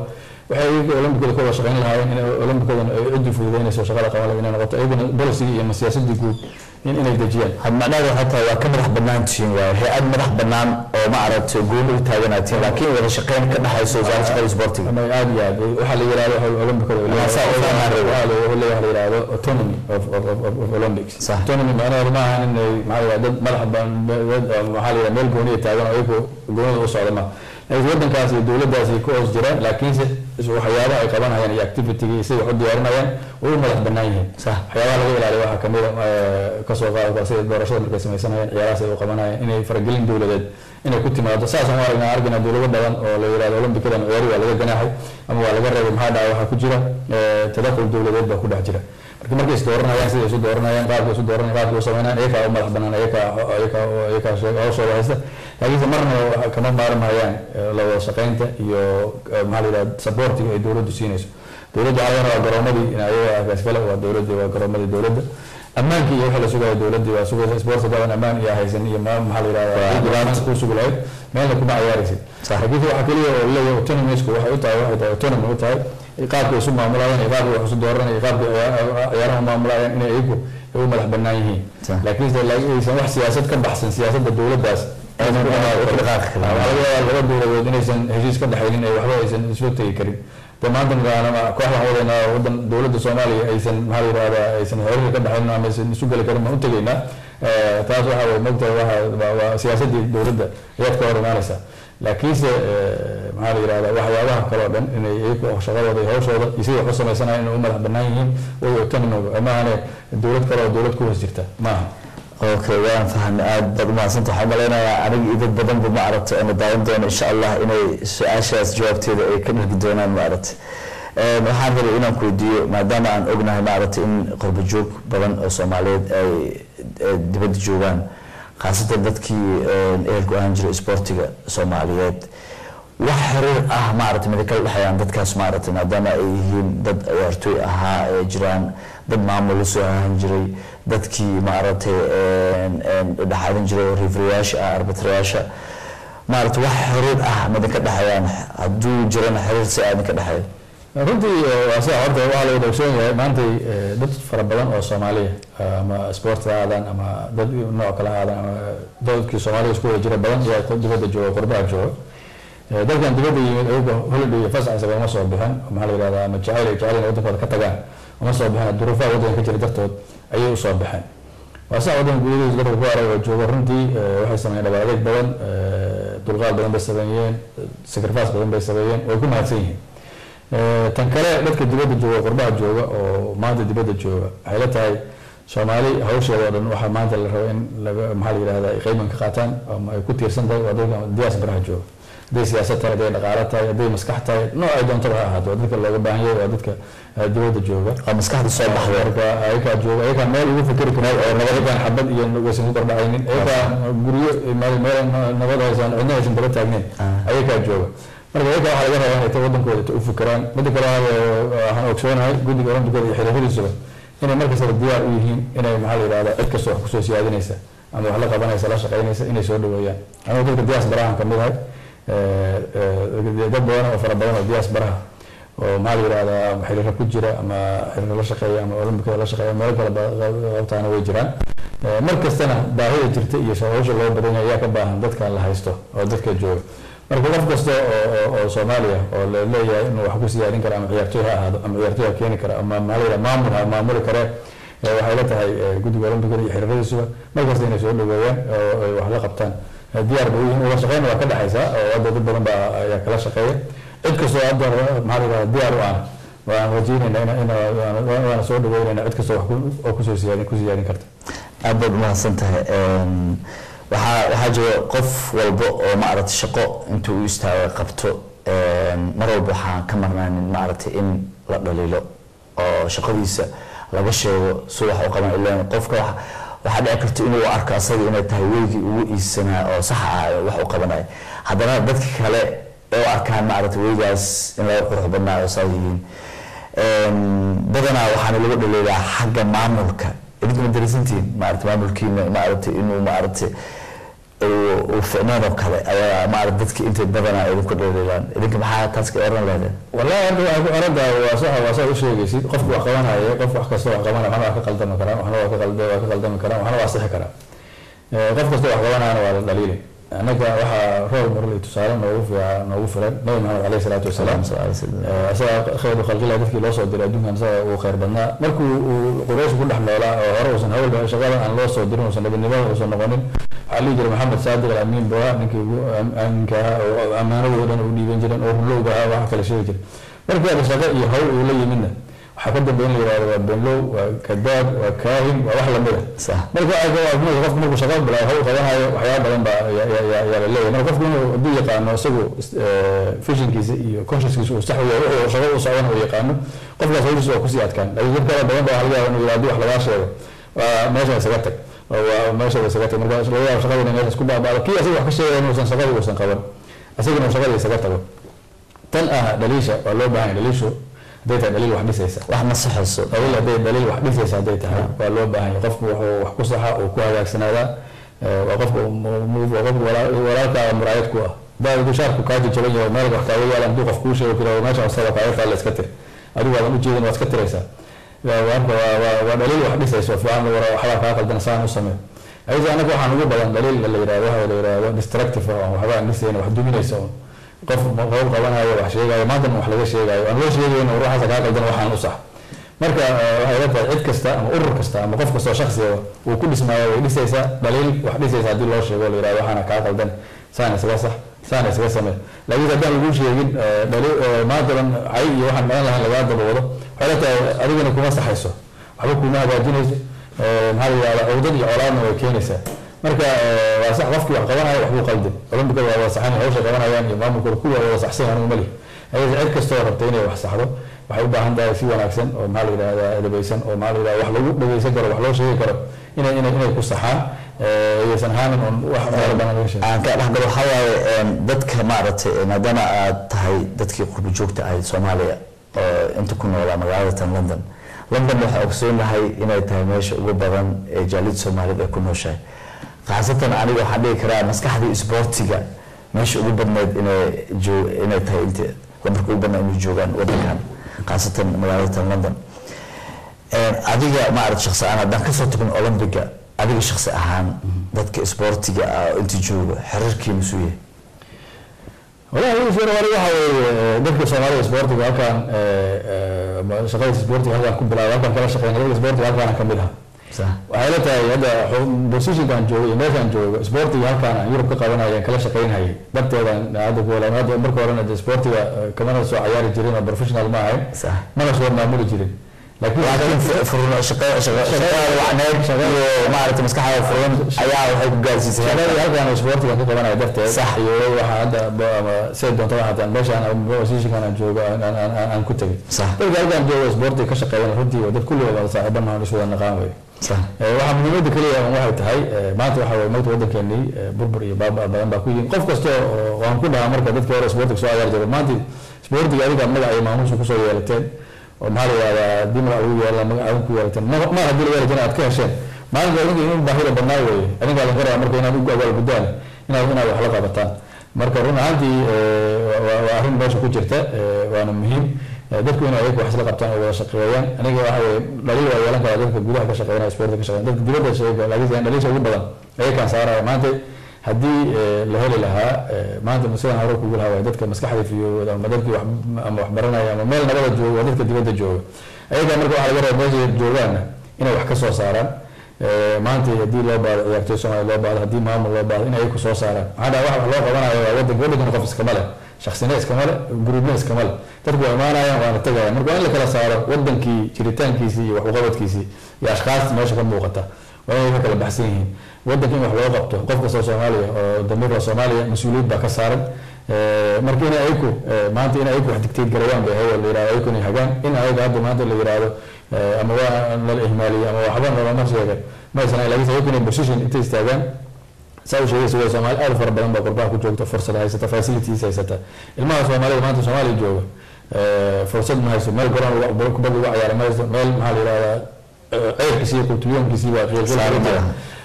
waxay iyaga olombikada ka wada shaqayn lahaayeen in olombikadan ay ciddi fududeynayso shaqada qaban lahayd inay noqoto iyagana policy iyo siyaasadii guud in inay dejiyaan had macnaheedu waxay tahay waa ka madax bannaan tihiin waaye hay-ad madax bannaan oo ma aragtay gooni u taaganaatiin laakiin wada shaqeyn ka dhexayso wasaaradda shaqada isboortiga ama aad iyo aad waxaa la yiraahdo olombikada Saa u fahmaan rabo. leeyahay la yiraahdo autonomy of, of, of, of, of olympics Sax. autonomy macnaheedu maaha in ay maxaa la yiraahdo dad madax ban- dad oo maxaa la yiraahdo meel gooniya taagan oo iyagu goonida u socda ma laakiin wadankaas iyo dowladdaas ay ku hoos jiraan laakiinse is- waxyaabaha ay qabanayaan iyo activity-ga iyo siday wax u diyaarinayaan way u madax bannaan yihiin Sax. waxyaabaha laga ilaaliyo waxaa kamid a kasoo qaadka sida doorashada markay sameysanayaan ciyaarahaas ay u qabanayaan inay faragelin dowladeed inay ku timaado saasaan u aragnaa argina dowlado badan oo la yirahdo olombikadan ciyaari waa laga ganaaxay ama waa laga reebay maxaa dhaca waxaa ku jira eh, tadakul dowladeed baa ku dhex jira marka markay is dooranayaan siday isu dooranayaan qaabkay isu dooranayaan qaabkay u sameynayaan iyakaa u madax bannaan iyakaa iyakaa iyakaa sheeg- hawshooda haysta laakiinse marna waxa kama maarmayaan eh, la wada shaqaynta iyo eh, maxaa la yidhahda supportiga ay dowladdu siinayso dowladda waxaa laga rabaa garoomadii in ayaga akaas kale waa dowladda waa garoomadii dowladda ammaankii iyo wixii la sugayo dowladda waa sugaysa sports badan ammaan iyo haysan iyo ma maxaa la yidhahdaa dhibaata ku sugi lahayd meelna kuma ciyaaraysid Sax. laakiin waxa kaliya oo leeyahay autonomisku waxay u tahay waxay tahay autonomy u tahay qaabka isu maamulayaan iyo qaabka wax isu dooranayaan iyo qaabka ciyaar- ciyaaraha maamulayaan inay iyagu ay u madax bannaan yihiin Sax. laakiin se laakiin aysan wax siyaasad ka baxsan siyaasadda dowladdaas Aynan ku dhaqaaqi karin. Waxaa laga yaabaa laba dowladood inaysan heshiis ka dhexaynin ay waxba aysan isla tegi karin de maanta magaana kooxdan wadanaa wadan dowladda soomaaliya aysan maxaa la yirahdaa aysan xiriir ka dhexaynin ama aysan isu geli karin baan u tegaynaa Eh, taas waxa way mogtahay waxa waa- waa siyaasadii dowladda ayaad ka hor imaanaysaa laakiinse eh, maxaa la yirahdaa waxyaabaha kale oo dhan inay iyagu shaqadooda iyo hawshooda iyo sidai wax u samaysanayaan inay u madax bannaan yihiin way autonomy maahane dowlad kale oo dowlad ku hoos jirta maaha okay waan fahamay aad baad umahadsanta waxaan malaynayaa aniga iyo dad badanba ma aragtay aanu daawan doono insha allah inay su-aashaas jawaabteeda ay ka dhargi doonaan ma aragtay Een, waxaan rabay inaan ku weydiiyo maadaama aan ognahay ma aragtay in qurbo joog badan oo soomaaliyeed ay ay dibadda joogaan khaasatan dadkii een, ehelku ahaan jiray isboortiga soomaaliyeed wax xiriir ah maaragtay mida kala dhexeeyaan dadkaas maaragtay maadaama ay yihiin dad ciyaartooy ahaa ee jiraan dad maamul la soo ahaan jiray dadkii maaragtay een, een, dhexaadin jiray oo rifriyaasha ah arbitrayaasha maaragtay wax xiriir ah mida ka dhexeeyaan hadduu jirana xiriir si aadin ka dhexeeyo runtii eh, waa sida horta waxaa la wada ogsoon yahay maantay eh, dad fara badan oo soomaaliya eh, ama sport ha aadaan ama dad nooc kale ha aadaan ama dadkii soomaaliya isku wada jira badan ayaa ka dibadda jooga qurbaha jooga Eh, dadkan dibadda yimid ayaga holiday iyo fasax isaga uma soo bixin maxaa la yidhahdaa ama jacayl ay jacayl inay wadankooda ka tagaan uma soo bixin duruufaha waddanka ka jira dartood ayay usoo baxeen waa saa waddanka gudihiisa dadka ku arag oo jooga runtii eh, waxay sameeyeen dhabaaldeg badan eh, dulqaad badan bay sameeyeen sacrifice badan bay sameeyeen way ku mahadsan yihiin Eh, tan kale dadka dibadda jooga qurbaha jooga oo maanta dibadda jooga waxay la tahay soomaali hawsheeda oo dhan waxaa maanta la rabo in laga maxaa la yidhahdaa ay qeyban ka qaataan ama ay ku tiirsan tahay waa dadka diyaas baraha jooga hadday siyaasad tahay hadday dhaqaalo tahay hadday maskax tahay nooc ay doontaba ha ahaato waa dadka looga baahan yahay waa dadka eh, dibadda jooga waa maskaxda soo baxda marka ayagaa jooga ayagaa meel ugu fikri karaa oo nabadagaan xabad iyo waysan ku dardhacaynin ayagaa guryo meel meel nabad haysan cidna aysan daba taagnayn ayagaa jooga marka ayagaa waxaa laga rabaa inay ta wadankooda ta u fikiraan midda kale waxaa- waxaan ogsoonahay guddiga olombikada iyo xiriiradiisuba inay markastaba diyaar u yihiin inay maxaa la yidhahdaa cid kasta wax kusoo siyaadinaysa ama wax la qabanaysa la shaqaynaysa inay soo dhaweeyaan anigu dadka diyaas barahan ka mid ahay dad badan oo fara badan oo diyaas baraha oo maxaa la yidhahdaa xiriiro ku jira ama xiriiro la shaqeeya ama olombikada la shaqeeya meelo kale ba- qabtaana way jiraan Eh, mar kastana baahida jirta iyo hawsha loo badan yahay ayaa ka baahan dadkan la haysto oo dadka jooga marka qof kasta oo oo- oo soomaaliya oo la leeyahay inuu wax ku siyaarin karo ama ciyaartooy ha ahaado ama ciyaartooy ha keeni karo ama maxaa la yidhahdaa maamul ha maamuli karee Eh, waxay la tahay eh, guddiga olombikada iyo xiriiradiisuba mar kasta inay soo dhaweeyaan oo ay wax la qabtaan Eh, diyaar bay u yihiin wada shaqeyn waa ka dhexaysa oo hadda dad badan baa ayaa kala shaqeeya cid kastoo hadda maxaa la yidhahdaa diyaar u ah waan rajaynaynaa ina- ina waana- waana soo dhaweynaynaa cid kastoo wax ku- oo kusoo siyaadin ku siyaadin karta aad baad umahadsan tahay Een, waxaa waxaa jira qof walba oo maaragtay shaqo intuu u istaago qabto een, mar walba waxaan ka marnaanin maaragtay in la dhaliilo oo shaqadiisa laga sheego si wax u qaban ilaan qofka wax- waxaa dhici karta inuu arko asaga inay tahay weygii ugu iisanaa oo sax ah ee wax u qabanaya haddana dadka kale ee u arkaan maaragtay weygaas in laga qurux badnaa oo saa yihiin Een, badanaa waxaana lagu dhaliilaa xagga maamulka idinka ma darisantihiin maarata maamulkiina maaragtay inuu maaragtay uu- uu ficneen oo kale ayaa maarata dadki intay badanaa idinku dhaliilaan idinka maxaa taas ka oran lehdeen wallahi hadda waxay ku xiran tahay waa sax waa saa u sheegaysid qofku wax qabanaya qof wax kasta wax qabanaya waxna waa ka qaldami karaa waxna waa ka qalda waa ka qaldami karaa waxna waa sixi karaa Eh, qof kasta wax qabanayana waa la dhaliili annaga waxaa roob marley tusaale noogu fiican noogu filan nabi maxamed caleyhi salaatu wasalaam Eh, asaga khayru khalqillah dadkii loo soo diray adduunkan asaga uu khayr badnaa markuu uu quraysh ku dhex noolaa oo hore uusan hawl shaqada aan loo soo dirin uusan nabadnimada uusan noqonin waxaa lihi jiray maxamed saadiq alamiin buu ahaa ninkii ugu am- aaminka ahaa oo ammaanadoo dhan u dhiiban jiren oo runlowga ahaa waxa kale sheegi jiray markii ada shaqo iyo hawl uu la yimidna waxaa ka dambeyn la yihahdo waa benlow waa kadaab waa kaahin waa wax lamid a sax marka ay ka waafimay qofku markuu shaqo bilaabo hawl qabanayo waxyaaba badan baa ya- ya- ya- yaa la leeyahay marka qofku inuu hadduu yaqaano isagu fishinkiisa iyo consciouskiisa uu sax u yahay wuxuu shaqo u socdana uu yaqaano qofkaas hawshiisa waa kusii adkaan laakiin dad kale badan baa waxa laga yaaba inuu yihahdo haddii wax lagaa sheego waa meesha isaga tag oo waa meesha isaga tag marka laga yaabo shaqada inay meeshaas ku baabaado kii asaga wax ka sheegaya inuusan shaqada uusan qaban asagana uu shaqada isaga tago tan ah dhaliisha waa loo baahan yahay dhaliishu hadday tahay dhaliil wax dhisaysa wax ma saxayso daliil hadday daliil wax dhisaysa hadday tahay waa loo baahan yahay qofku wuxuu wax ku saxa uu ku hagaagsanaada waa qofka waa qofka walaa- walaalkaa muraayad ku ah baa dushaarku kaa jajaban yahay meel wax kaaga yaalan hadduu qof kuu sheego kira meesha wasada kaaga taalla iska tir adigu waadan ujeedin waad iska tiraysaa Waa- waa marka waa waa waa dhaliil wax dhisaysa oo fiican war waxbaa kaa qaldan saan u samee ayada anaga waxaan ugu badan dhaliil la yirahdo waxa la yirahdo destructive oo aan waxba aan dhisayna wax duminaysa oo qof qof qabanayo wax sheegayo maantana wax laga sheegayo aan loo sheegayno ruuxaasa kaa qaldan waxaan u sax marka eh, waxay ila tahay cid kasta ama urur kasta ama qof kastoo shaksiga uu ku dhismaayo way dhisaysaa dhaliil wax dhisaysa haddii loo sheego la yirahdo waxaana kaa qaldan saana isaga sax saana isaga samee laakiin haddaan lagu sheegin eh, dhaliil eh, maanta dhan cay iyo waxaan dhalan lahayn lagaa dabawado waxay ila tahay adigana kuma saxayso waxba kuma hagaajinayso Eh, maxaa la yihahdaa cawdad iyo colaadna way keenaysaa marka eh, waa sax qofkii wax qabanayo waxbuu qaldan olombikada waa wada saxan hawsha qabanayaan iyo maamulkooda kuwa wada saxsan anigu mali ayada cid kastoo rabta inay wax saxdo waxay u baahan tahay si wanaagsan oo maxaa la yidhahdaa edabaysan oo maxaa la yidhahdaa wax lagu dhageysan karo wax loo sheegi karo inay inay inay ku saxaan eh, ayaysan ahaanin un wax meel badan laga sheego aan ka dhexgalo waxaa waaye een, dadka maaragtay maadaama aad tahay dadkii qurbi joogta ahayd soomaaliya oo inta ku noolaa magaalada tan london london waxaa ogsoonahay inay tahay meesha ugu badan ee jaaliyada soomaaliyed ay ku nooshahay khaasatan aniga waxaan dhihi karaa maskaxdii isboortiga meesha ugu badneyd inay joo inay tahay inta lambarka ugu badnaa inay joogaan wadankan khaasatan magaalada tan london Een, adiga maarata shaksi ahaan haddaan kasoo tagin olombiga adiga shaksi ahaan dadka isboortiga ah oo inta jooga xiriirkiina suu yahay walahi wixii fiir wali waxa weeye dadka soomaalida isboortiga halkaan shaqada isboortiga halkaan ku bilaabay halkaan kala shaqeyn dadka isboortiga halkaan ka mid ah sax waxay la tahay hadda positionkan joogo iyo meeshaan joogo isboortiga halkaan aan yurub ka qabanaya kala shaqeynayay darteedan hadda ku walaal hadda marka horena de isboortiga eh, kamana soo cayaari jirin oo professional ma ahayn sax mana soo maamuli jirin laakiin laakiin fu- furno shaqo- shaqo- shaqada wacneed iyo maarata maskaxda furan ayaa waxay ku gaarsiisay shaqadii halkaan isboortiga ka qabanaya darteed Sax. iyo waxa hadda ba- ama siday doonto waxaa meeshaan ama positionkan aan joogo aan- aan aan- aan ku tegay sax dadka halkaan joogo isboortiga ka shaqeeyana runtii waa dad kulligood wada saaxiiban mahan is wada naqaan wey sax Eh, waxaa muhiimadda keliya un waxay tahay eh, maanta waxa weye magta waddankeenii eh, burbur iyo baaba badan baa ku yihin qof kasta oo waan ku dhahaa marka dadkii hore isboortiga soo ciyaari jiray maanta isboortiga adiga magac iyo maamuusa kusoo yeelateen oo maxaa la yihahdaa haddii magac lagu yeela magac aadin ku yeelateen ma ma haddii laga yeelateen aad ka hesheen maalinka adinka in baahida badnaa weeye adinka adin karaa marka inaad ugu abaal guddaan inaad inaad wax la qabataan marka run ahaantii eh, waa- waa waa arrin meesha ku jirta eh, waana muhiim Eh, dadku inay ayaga wax isla qabtaan oo wada shaqeeyaan aniga waxa weye dhaliil waa yeelan karaa dadka gudaha ka shaqeynaya sportka ka shaqeynaya dadka dibadda sheega laakiin dhaliisha ugu badan ayakaan saaraya maanta haddii eh, la heli lahaa eh, maanta sidaan hore kugu lahaa waay dadka maskaxda fiyooda ama dadkii wax ama wax baranaya ama meel nabada jooga waa dadka dibadda jooga ayagaa marka waxaa laga rabaa meesha joogaana inay wax ka soo saaraan Eh, maanta haddii loo baado ciyaartoy soomaaliya loo baado haddii maamul loo baado in ay ku soo saaraan maxaa dhaha wax wax loo qabanayo waa wadanka wadankana qof iskama leh shaksina iskama leh gruubna iskama leh dadku waa imaanayaan waana tegayaan marka waa in la kala saaro wadankii jiritaankiisii iyo wax uqabadkiisii iyo ashkaasta meesha ka muuqata waa inay ka kala baxsan yihiin wadanka in wax loo qabto qof kastoo soomaaliya oo damiirka soomaaliya mas-uuliyad baa ka saaran Eh, marka in ayaku eh, maanta in ayaku wax digteed garayaan bay ahayd oo la yirahdo ayaku inay hagaan in ayaga hadda maanta la yirahdo eh, ama waa nala ihmaaliye ama waxba nalama sheegan ma aysan ahayn laakiin ayaku inay position intay istaagaan saa u sheegaysa waa soomaali aad u fara badan baa qurbaha ku joogta fursad haysata facilities haysata ilmaha soomaalida maanta soomaaliya jooga eh, fursad ma hayso meel garoon kubadda uga ciyaara ma haysto meel maxaa la yirahdaa ceyrkiisi iyo qultuliyoonkiisii baa Saaran ma laha.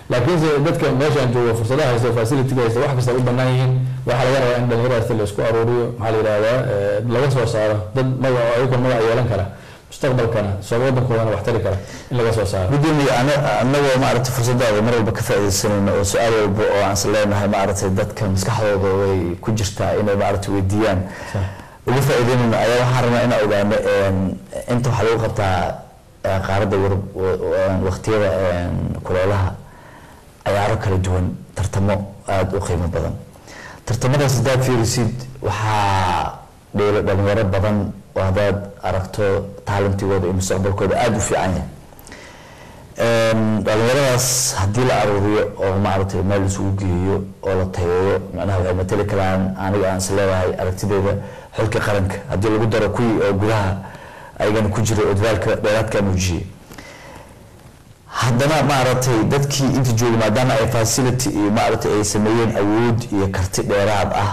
laakiinse dadka meeshaan jooga fursadaha haysta facility haysta wax kasta u bannaan yihiin waxaa laga rabaa in dhalinyaradaas la isku aruuriyo maxaa la yidhahdaa laga soo saaro dad magac ayagoo magac yeelan kara mustaqbalkana soo wadankoodana wax tari kara in laga soo saaro gudoomiye anagoo maaragtay fursadaada mar walba ka faaidaysanayno oo su-aal walba oo aan is leenahay maaragtay dadka maskaxdooda way ku jirtaa inay maaragtay weydiiyaan uga faa'iideynayno ayaa waxaan rabnaa inaan ogaano inta waxaa lagu qabtaa qaaradda yurub waqtiyada kuleelaha ciyaaro kala duwan tartamo aada u qiimo badan tartamadaas haddaad fiirisid waxaa dheelo dhalinyaro badan oo haddaad aragto taalantigooda iyo mustaqbalkooda aada u fiican yahay dhalinyaradaas haddii la aruuriyo oo maaragtay meel isugu geeyo oo la tayeeyo macnaha waxay matali karaan aniga aan is leedahay aragtideeda xulka qaranka haddii lagu daro kuwii oo gudaha ayagana ku jiray oo dadaalka dheeraadka muujiyey haddana maaragtay dadkii inta jooga maadaama ay facility iyo maaragtay ay sameeyeen awood iyo karti dheeraad ah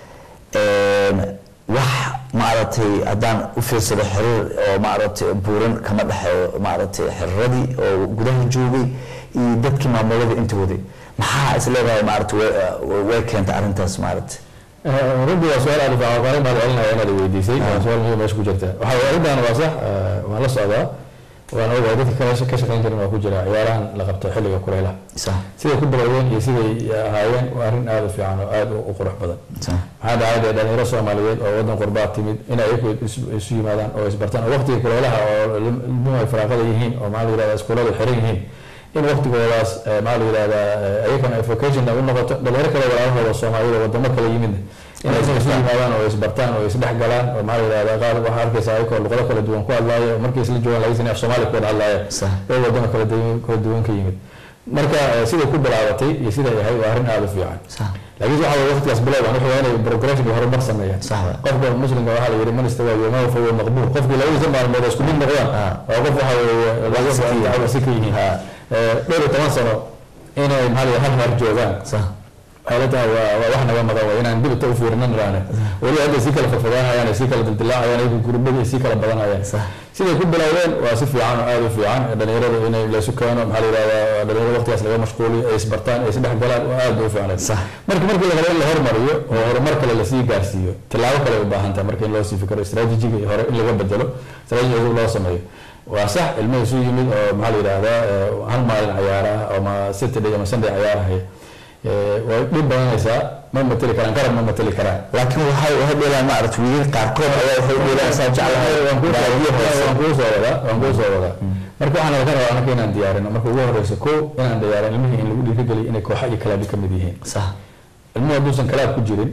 wax maaragtay haddaan u fiirsado xiriir oo maaragtay buuran kama dhexeeyo maaragtay xiriiradii oo gudaha joogay iyo dadkii maamulada inta waday maxaa is leedahay maaragtay way keentay arrintaas maaragtay runtii waa su-aal aad u fiican waan mahad celinaya inaad weydiisay waa su-aal muhiim meesha ku jirta waxaa arrintan waa sax waan la socdaa waan ogahay dadka ka shaqayn jirin waa ku jira ciyaarahan la qabto xilliga kuleylaha siday ku bilowdeen iyo siday ahaayeen waa arrin aada u fiican oo aada u qurux badan maxaa dhacay dee dhalinyaro soomaaliyeed oo wadan qurbaa timid in ayagu isu yimaadaan oo isbartaan oo waqtiga kuleylaha oo ilmuhu ay faraaqada yihiin oo maxaa la yirahda iskuuladu xiran yihiin in waqtigoodaas maxaa la yirahdaa ayagana ay vocation u noqoto dhalinyaro kale walaalahooda soomaaliyada wadamo kale yimid inay isu yimaadaan oo isbartaan oo isdhex galaan oo maxaa la yirahdaa qaar waxaa arkaysa ayagoo luqado kala duwan ku hadlaaya oo markay isla joogaan laga af soomaali ku wada hadlaaya oo wadamo kala kala duwan ka yimid marka siday ku bilaabatay iyo siday ahay waa arrin aada u fiican laakiin waxa weye waqtigaas bilowdan wuxuu waa inay progression iyo horumar sameeyaan qofka muslimka waxaa la yidhi man istawa yowmahu fahuwa maqbuul qofkii labadiisa maalmood oo isku mid noqdaan waa qof waxa weeye laga si ka yihiin dhowr iyo toban sano inay maxaa la hal meer joogaan xaalada waa waa wax naga maqan waa inaan dibita u fiirinan raane weli hadda sii kala fafagaanayaan sii kala dildilaacayaan ayagu gurbada sii kala badanayaan siday ku bilowdeen waa si fiican oo aada u fiican dhalinyarada inay laysu keeno maxaa la yidhahdaa dhalinyarada waqtigaas laga mashquuliyo ay isbartaan ay isdhex galaan oo aada u fiicnay marka markii la rabo in la hormariyo oo horumar kale lasii gaarsiiyo tilaabo kale u baahan tahay marka in loo sii fikiro istaraatiijiga iyo hore in laga bedelo istaraatiiji cusub loo sameeyo waa sax ilmo isu yimid oo maxaa la yidhahdaa hal maalin cayaara ama saturday ama sunday cayaarahaya way dhib badanaysaa ma mateli karaan garab ma mateli karaan laakiin waxay waxay dheelaan maaragtay wiilal qaarkood ayaa waxay dheelaan saa jeclahay waan kuu soo wadaa waan kuu soo wadaa marka waxaan laga rabaa anaka inaan diyaarino marka ugu horeysa ko inaan diyaarin ilmihii in lagu dhiirigeliyo inay kooxa iyo kalaabi kamid yihiin sax ilmuhu hadduusan kalaab ku jirin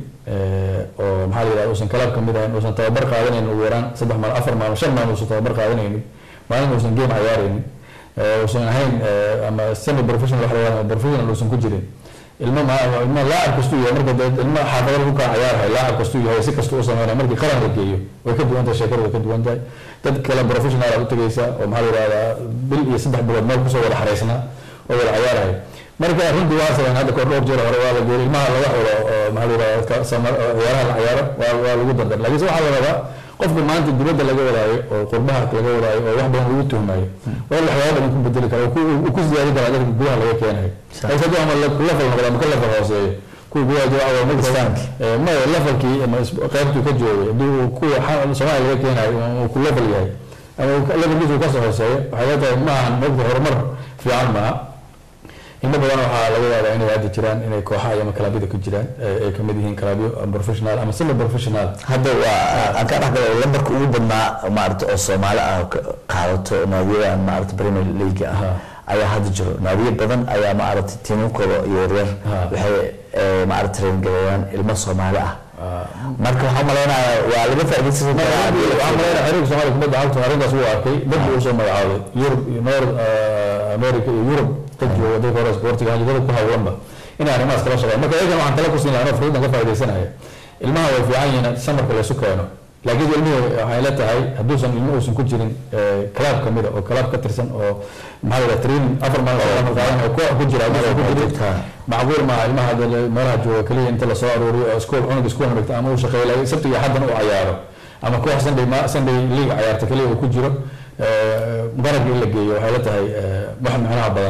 oo maxaa la yidhahda uusan kalaab kamid ahayn uusan tababar qaadanaynin ugu yaraan saddex maalin afar maalin shan maalin uusan tababar qaadanaynin maalin uusan game cayaaraynin uusan ahayn ama semi professional wax la yidhahda professional uusan ku jirin ilmo ilmo laacab kastuu yahay marka dee ilmo xaafadada ku kaa ciyaarhay laacab kastuu yahay si kasta u sameynaya markii qaran la geeyo way ka duwan tahay sheekada way ka duwan tahay dad kale professional aad u tegaysa oo maxaa la yidhahdaa bil iyo saddex bilood meel kusoo wada xaraysnaa oo wada ciyaarhay marka runtii waa sameyn hadda koor dhowr jeer hore waa la geeyay ilmaha laga xulo oo maxaa la yidhahdaa ciyaaraha la ciyaaro waa waa lagu dardar laakiinse waxaa la rabaa qofka maanta dibadda laga wadaayo oo qurbaha laga wadaayo oo wax badan lagu tuhmayo waa in waxyaaba badan ku bedeli kara uu ku siyaadi kara dadka gudaha laga keenayo laakiin hadduu ama level noqdo ama ka level hooseeyo kuwa gudaha jooga waa marka maya levelkii ama qaybtuu ka joogay hadduu kuwa soomaaliya laga keenayo uu ku level yahay ama levelkiisu kasoo hooseeyo waxay la tahay maahan mogta horumar fiican maaha inta badan waxaa laga yaabaa inay hadda jiraan inay kooxaha ama kalaabida ku jiraan ay kamid yihiin kalaabyo professional ama semi professional hadda waa aan ka dhexgalo lambarka ugu badnaa maarata oo soomaali ah qaadato naadiyadan maarata premier league ah ayaa hadda jiro naadiyo badan ayaa maarata tiimankooda iyo yaryar waxay maarata traingareeyaan ilmo soomaali ah marka waxaa malaynayaa waa laga faa'iidaysan karaa xiriirka soomaaliya kubadda cagta arrintaas wuu arkay dadki uu soo magacaabay yurub iyo north america iyo yurub dad jooga dadka hore sportiga dad ku hawlanba inay arrimahaas kala shaqeeyaan marka iyagan waxaan tala ku siin lahaa anoo fursadan ka faa'iidaysanaya ilmaha way fiican yihiin samarka laysu keeno laakiin ilmuhu waxay la tahay hadduusan ilmo uusan ku jirin kalaab kamida oo kalaab ka tirsan oo maxaa la training afar maalin qaadan oo koox ku jira hadduusan ku jirin macquul maaha ilmaha meelaha jooga keliya inta lasoo aruuriyo oo iskool cunug iskool dhigta ama uu shaqeeyo sabtiga xaddan u cayaaro ama koox sunday sunday league cayaarta keliya uu ku jiro garabka in la geeyo waxay la tahay wax macnaha badan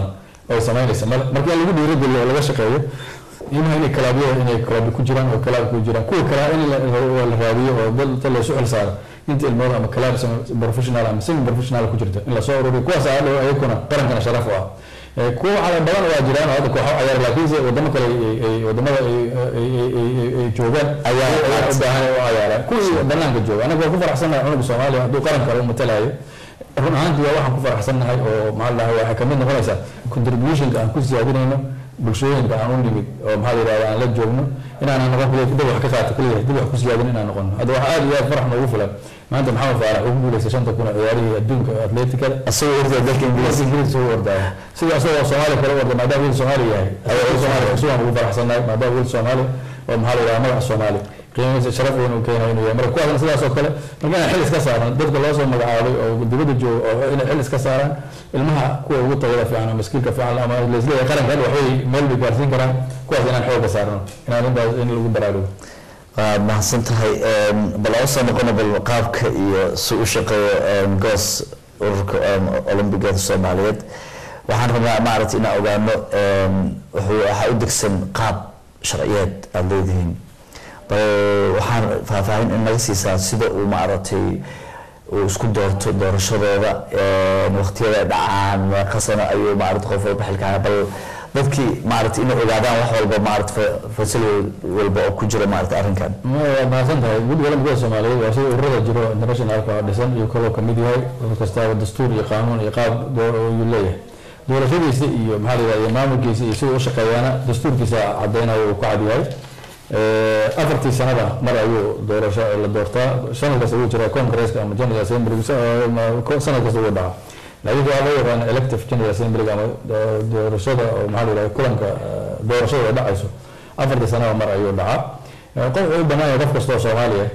oo samaynaysa male marka in lagu dhiirigeliyo oo laga shaqeeyo imaha inay kalaabyo inay kalaabyo ku jiraan oo kalaab ku jiraan kuwa kale in la la raadiyo oo dad dad laysu xil saaro inta ilmooda ama kalaab professional ama semi professional ku jirta in lasoo ururiyo kuwaas aa dhow ayaguna qarankana sharaf u ah Eh, kuwa cala badan waa jiraan oo hadda kooxo cayaar laakiinse wadamo kale ay- ay- wadamada ay- ay- ay- ay- ay joogaan Ayaa ayaa u baahan oo cayaaraan kuwii banaanka jooga anaga waa ku faraxsanahay cunuga soomaaliya hadduu qaran kale u matalayo run ahaantii waa waxaan ku faraxsanahay oo maxaa la dhahay waxay kamid noqonaysaa contributionka aan ku siyaadinayno bulshooyinka aan u nimid oo maxaa la yidhahda aan la joogno inaanan noqon kaliya dib wax ka qaato kaliya dib wax ku siyaadin inaan noqono hadda waxaa aad iyo aad farax noogu filan maanta maxamed faarax ugu guuleystay shanta kun oo ciyaarihii adduunka atleetikada asagoo orda dalka ingiriis ingiriis ugu ordaya sida asagoo soomaaliya kale u orda maadaama wiil soomaali yahay wiil soomaali cusubaan ugu faraxsanahay maadaama wiil soomaali oo maxaa la yidhaha magaca soomaali qiimihiisa sharaf weyn uu keenayo inuu yahay marka kuwaasna sidaas oo kale marka inaan xil iska saaran dadka loo soo magacaabay oo dibadda jooga oo inay xil iska saaraan ilmaha kuwa ugu tayada fiican ama skiilka fiican ama laisleeyahay qaranka hadda waxbay meel bay gaarsiin karaan kuwaas inaan xooga saarno inaan intaas in lagu baraarugo waa mahadsan tahay bal oo soo noqono bal qaabka iyo si u shaqeeyo goos ururka olombigada soomaaliyeed waxaan rabnaa maaragtay inaan ogaano wuxuu waxaa u degsan qaab sharciyeed aada leedihiin bal waxaan faahfaahin in naga siisaa sida uu maaragtay uu isku doorto doorashadooda waqtiyada ay dhacaan meeqa sano ayuu maaragtay qof walba xilkaana bal dadkii maaragtay inay ogaadaan wax walba maaragtay fasili walba oo ku jira maaragtay arrinkan waa mahadsan tahay guddiga olambikada soomaaliyeed waa sida ururada jiro internationalka oo dhisan iyo kaloo kamid yahay urur kastaaba dastuur iyo qaanuun iyo qaab ayuu leeyahay doorashadiisa iyo maxaa la yidhahda iyo maamulkiisa iyo siduu u shaqeeyaana dastuurkiisa cadeynayo uu ku cad yahay afartii sanada mar ayuu doorasho la doortaa sanad kasta wuu jiraa congresska ama general assembly sanad kasta wuu dhacaa laakiin waxaa loo yaqaana elective general assembly ama doorashada oo maxaa la yidhahda kulanka doorashada ay dhacayso afartii sanada mar ayuu dhacaa qof wuxuu u bannaan yahay qof kasta oo soomaaliya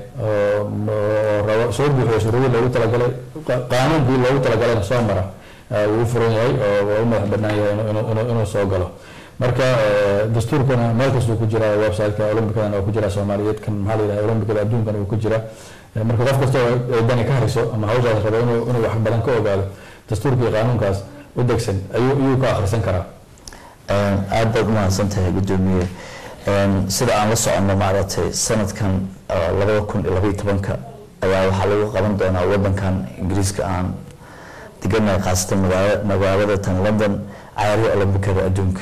oo rabo soo buuxiyo shuruudii loogu talagalay qaanuunkii loogu talagalayna soo mara wuu furan yahay oo waa u madax bannaan yahay inuu soo galo marka dastuurkana meel kastuu ku jira websiteka olombikadana waa ku jira soomaaliyeed kan maxaa la yidhahda olombikada adduunkana wuu ku jira marka qof kasta oo ay dani ka hayso ama hawshaas rabo inuu inuu wax badan ka ogaado dastuurka iyo qaanuunkaas u degsan ayuu ayuu ka akhrisan karaa aad baad umahadsan tahay guddoomiye sida aan la soconno maaragtay sanadkan labada kun iyo labaiyo tobanka ayaa waxaa lagu qaban doonaa wadankan ingiriiska aan deganahay khaasatan magaala magaalada tan london cayaarihii olombikada adduunka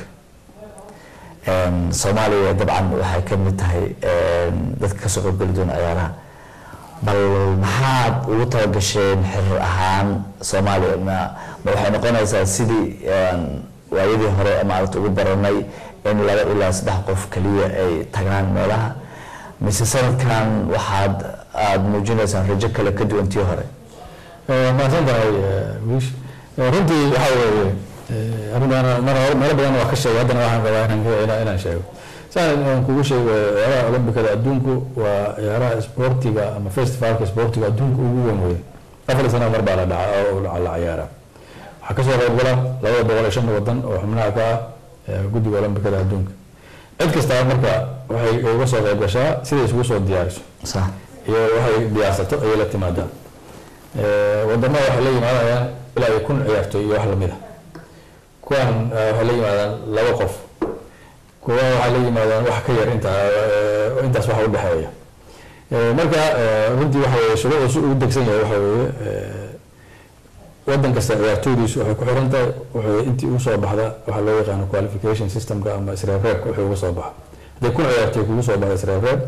soomaaliya dabcan waxay ka mid tahay dadka kasoo qaybgeli doona ciyaaraha bal maxaad ugu talagasheen xiriir ahaan soomaaliya ma ma waxay noqonaysaa sidii waayadii hore maaragta ugu baranay in laba ilaa saddex qof kaliya ay tagaan meelaha mise sanadkan waxaad aada muujinaysaan rajo kale ka duwan tii hore mahadsan tahay wiish runtii waxaa weeye arrintaana mar hore meelo badan waa ka sheegay haddana waxaan rabaa inaan inaan sheego saan aan kugu sheego ciyaaraha olombikada adduunku waa ciyaaraha isboortiga ama festivalka isboortiga adduunka ugu weyn weeye afar sana mar baa la dhaca oo la ciyaara waxaa kasoo qaybgala labada boqol iyo shan wadan oo xubnaha ka ah guddiga olombikada adduunka cid kastaa marka waxay uga soo qayb gashaa siday isugu soo diyaariso sax iyo waxay diyaarsato ayay la timaadaa wadamada waxay la yimaadayaan ilaa iyo kun ciyaartoy iyo wax lamid a kuwan waxay la yimaadaan laba qof kuwa waxay la yimaadaan wax ka yar inta intaas waxa udhexeeya marka runtii waxa weye shuruucda si ugu degsan yahay waxa weeye wadan kasta ciyaartooydiisu waxay ku xiran tahay wuxuu intii ugu soo baxda waxaa loo yaqaano qualification systemka ama isreebreebka wuxuu uga soo baxa hadday kun ciyaartooy kugu soo baxda isreebreeb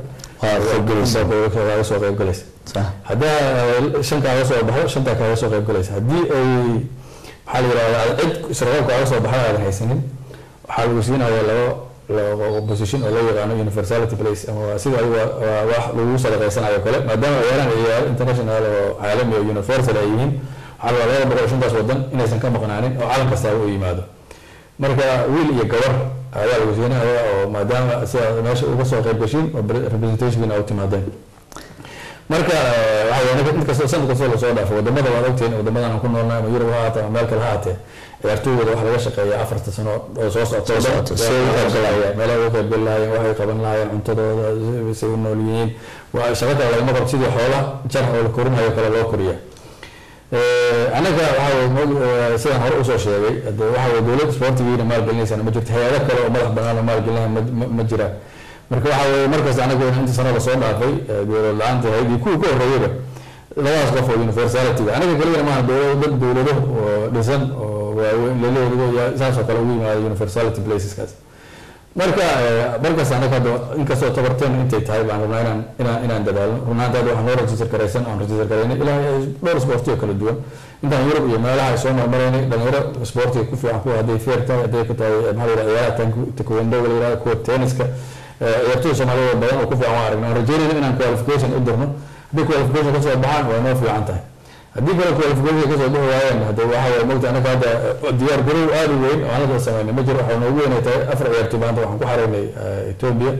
kaaga soo qaybgalaysa sax haddaa shan kaaga soo baxdo shantaa kaaga soo qaybgalaysa haddii ay maxaa la yidhahdaa cid isreebreebka kaaga soo baxda aadan haysanin waxaa lagu siinaya labo labo position oo loo yaqaano universality place ama sida adiga waa wax lagu sadaqaysanayo kale maadaama ciyaarahan ciyaar international oo caalami oo universal ay yihiin waxaa la labada boqol iyo shantaas wadan inaysan ka maqnaanin oo calan kastaaba u yimaado marka wiil iyo gabar ayaa lagu siinaya oo maadaama sida meesha uga soo qayb gashiin oo representationkiina u timaadeen marka waxa weye mid kasta sanad kastoo lasoo dhaafo wadamada waad ogtihiin wadamadan aan ku noolnahay ama yurub ha ahaatee ama meel kale ha ahaatee ciyaartooydooda waxa laga shaqeeya afarta sano oo soo socota meelaha uga qaybgali lahaayeen waxay qaban lahaayeen cuntadooda say u nool yihiin waa shaqo kale lagama qabo sidii xoola jar oo la korinayo kale loo koriya anaga waxa weye mo- sidaan hore usoo sheegay de waxa weye dowlad sportigiina maalgelinaysana ma jirto hay-ado kale oo madax banaan oo maalgelinaya ma- ma- ma jiraan marka waxa weye markaas anaga inta sano lasoo dhaafay dowlad la-aanta ahayd iyo kuwii ka horreeyaba labadaas qof oo universalityga anaga keligana maaha dowlado dad dowlado oo dhisan oo waaweyn laleeyahay saas oo kale ugu yimaada universality placeskaas marka markaas anaga hadda inkastoo tabarteen intay tahay baan rabnaa inaan inaan inaan dadaalno runaanta hadda waxaan noo register garaysan aan register garaynay ilaa dhowr sportiyo kala duwan intaan yurub iyo meelaha ay soo marmaraynay dhalinyaro sportiga ku fiican kuwa hadday feer tahay hadday ka tahay maxaa la yidhaha ciyaaraha taekwondo la yidhaha kuwa tenniska ciyaartoyda soomaaliyada badan oo ku fiican waan aragnay aan rajeynayna inaan qualification u dirno haddii qualification kasoo baxaan waa noo fiican tahay haddii kale qualification kasoo bixi waayeen hade waxa waye mogta anaga hadda diyaar garow aada u weyn oo anaga sameynay ma jiro waxaa noogu weynay tahay afar ciyaartoy maanta waxaan ku xaraynay ethiopia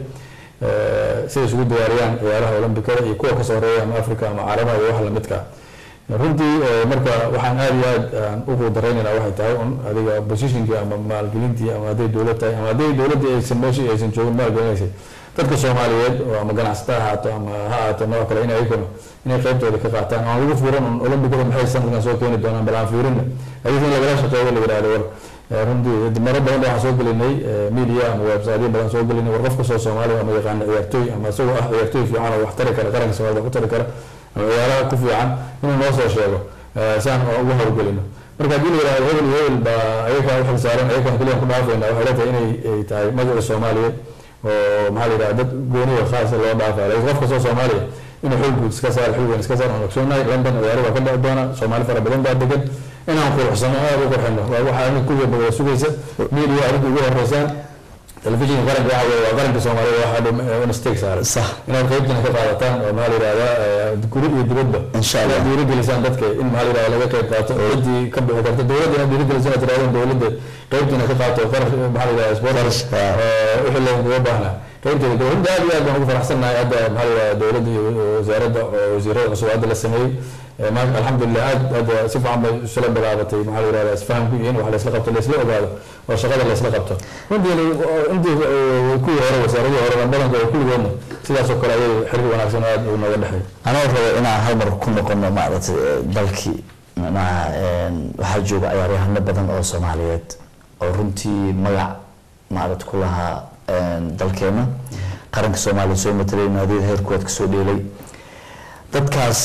siday isugu diyaariyaan ciyaaraha olombikada iyo kuwa kasoo horeeya ama africa ama caalamaha iyo wax lamidka ah runtii marka waxaan aada iyo aad aan ugu daraynayna waxay tahay un adiga positionkii ama maalgelintii ama hadday dowlad tahay ama hadday dowladda aysan meeshii aysan joogin maalgelinaysay dadka soomaaliyeed oo ama ganacsata ha ahaato ama ha ahaato nooc kale in ayaguna inay qaybtooda ka qaataan aan lagu fiiran un olombikada maxay sanadkan soo keeni doonaan bal aan fiirinna adiga in lagala shaqeeyo la yidhahdo war runtii maro badan waxaan soo gelinay media ama websiteyo badan soo gelinay war qof kastoo soomaaliya ama yaqaana ciyaartooy ama isagoo ah ciyaartooy fiican oo wax tari kara qaranka soomaalida wax u tari kara ama ciyaaraha ku fiican inuu noo soo sheego si aan ugu hawlgelino marka haddii la yidhahdo hebel iyo hebel baa ayaga u xil saaran ayaga keliya ku dhaafayna waxay la tahay inay ay tahay magaca soomaaliyeed oo maxaa la yidhahda dad gooniga khaasa loo dhaafayo laakiin qof kastoo soomaaliya inuu xil guud iska saar xil weyn iska saar aan ogsoonahay london ciyaaro baa ka dhici doona soomaali fara badan baa degan inaan quruxsano aada u qurxino waa waxa aniga kuwiya wada sugaysa media arrinta ugu horeysaan telefishinka qaranka waxa weye waa qaranka soomaalida waxa dhan in stake saaran Sax. inaad qaybtina ka qaadataan oo maxaa la yidhahdaa guri iyo dibadba Insha Allah. inaad dhiirigelisaan dadka in maxaa la yidhahda laga qayb qaato ciddii ka bixi karta dowladda inaad dhiirigelisaan inaad tirahdaan dowladda qaybtina ka qaato qarash maxaa la yidhahda sports Qarashka. wixii looga baahnaa qaybteeda dowladda aad iyo aad baan ugu faraxsannahay hadda maxaa la yidhahda dowladda iyo wasaaradda oo wasiirada cusub hadda la sameeyey Eh, ma- alxamdulilah aad hadda si fiican bay isla bilaabatay maxaa la yidhahda isfahamku iyo in wax laysla qabto laysla ogaado oo shaqada laysla qabto runtii intii eh, kuwii hore wasaaradii hore badanka oo kulligoodna sidaas oo kale ayay xiriir wanaagsan oo aad u nooga dhexeey anoo rabo inaan hal mar ku noqono maaragtay eh, dalkii macnaha een, waxaa jooga ciyaaryahano badan oo soomaaliyeed oo runtii magac maaragta ku lahaa een, dalkeena qaranka soomaaliya soo matelay naadiyada heerkood kasoo dheelay dadkaas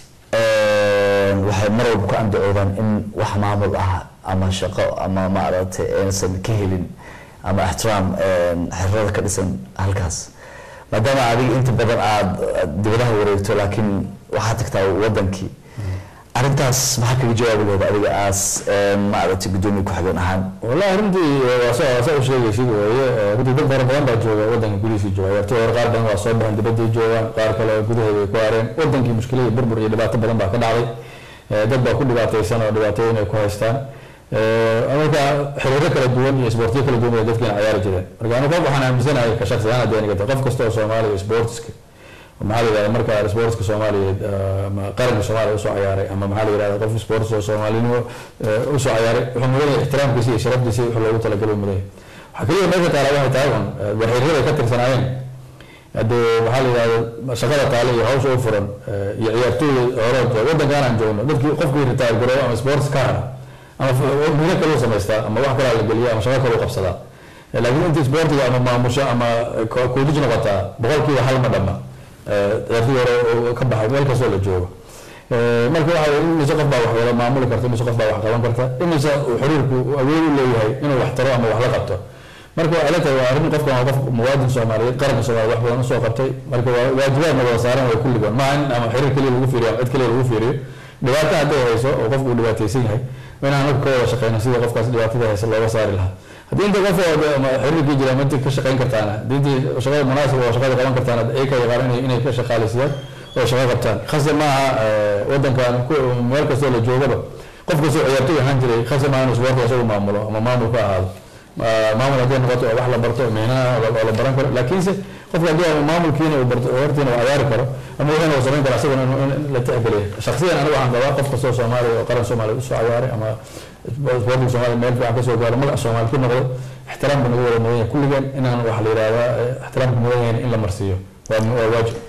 een, waxay mar walba ku andacoodaan in wax maamul ah ama shaqo ama maaragtay aysan ka helin ama ixtiraam een, xirada ka dhisan halkaas maadaama adiga inta badan aada dibadaha wareegto laakiin waxaad tagtaa wadankii arrintaas maxaa kaga jawaabi lahayd adiga aas maaragtay guddoomiye ku-xigeen ahaan wallahi runtii waa saa waa saa u sheegaysid weeye Eh, runtii dad fara badan baa jooga wadanka gudihiisii jooga ciyaartoy hore qaar badan waa soo baxeen dibadday joogaan qaar kale oo gudaheeda ay ku hareen wadankii mushkilada burbur iyo dhibaato badan baa ka dhacday Eh, dad baa ku dhibaataysan oo dhibaatooyin ay ku haystaan Eh, marka xiriiro kala duwan iyo isboortiyo kala duwan bay dadkiina ciyaari jireen marka anigu qof waxaan aaminsanahay ka shakhsi ahaan haddii aniga tahay qof kasta oo soomaaliya sportska maxaa la yidhahda marka sportska soomaaliyeed eh, ama qaranka soomaaliya usoo ciyaaray ama maxaa la yidhahda qof sports oo soomaalinimo eh, usoo ciyaaray wuxuu mudan yahay ixtiraamkiisa iyo sharaftiisa wixii loogu talagalay mudan yahay waxaa keliya meesha taala waxay tahay un eh, warxirrada ay ka tirsanaayeen haddee maxaa la yidhahda shaqada taale iyo hawsha u furan eh, iyo ciyaartooyda hore wadankaan aan joogno dadkii qofkii retire garoobo ama sports ka hara ama mino kale u samaystaa ama wax kalaa la geliya ama shaqo kale u qabsadaa Eh, laakiin intii sportiga ama maamusho ama koodij noqotaa boqolkiiba hal ma dhamma ciyaartooy hore oo ka baxay meel kastoo la joogo Eh, marka waxa weye imise qof baa wax wada maamuli karta imise qof baa wax qaban karta imise uu xiriirku awood u leeyahay inuu wax taro ama wax la qabto marka waxay la tahay waa arrin qofkan waa qof muwaadin soomaaliyeed qaranka soomaaliya wax badan usoo qabtay marka waa waajibaadna wada saaran way kulligoon maaha in ama xiriir keliya lagu fiiriyo ama cid keliya lagu fiiriyo dhibaato hadday hayso oo qofku uu dhibaataysan yahay inaan anagu ka wada shaqeyno sidii qofkaas dhibaatada haysa looga saari lahaa haddii inta qof oo de- ama xiriirkii jira ma inta ka shaqeyn kartaana haddii intii shaqada munaasib oo shaqada qaban kartaana ay ka yaqaan inay inay ka shaqaaleysiiyaan oo shaqo qabtaan khasab maaha eh, wadankan ku- meel kastoo la joogaba qof kastoo ciyaartoy ahaan jiray khasab maaha inuu isboortiga isagu maamulo ama maamul ka ahaado Ma- maamul haddii noqoto oo wax la barto mihnaha oo la baran karo laakiinse qofka haddii ama maamulkiina uu barto hortiina uu ciyaari karo ama wixina uu samayn karo asaguna in in la tixgeliyo shakhsiyan anigu waxaan qabaa qof kastoo soomaaliya oo qaran soomaaliya usoo ciyaaray ama isboortiga soomaaliya meel fiican kasoo gaaro magac soomaali ku noqdo ixtiraamka nagu wada mudan yahay kulligeen inaan waxa la yidhahdaa eh, ixtiraamka mudan yahay in la marsiiyo waa waa waajib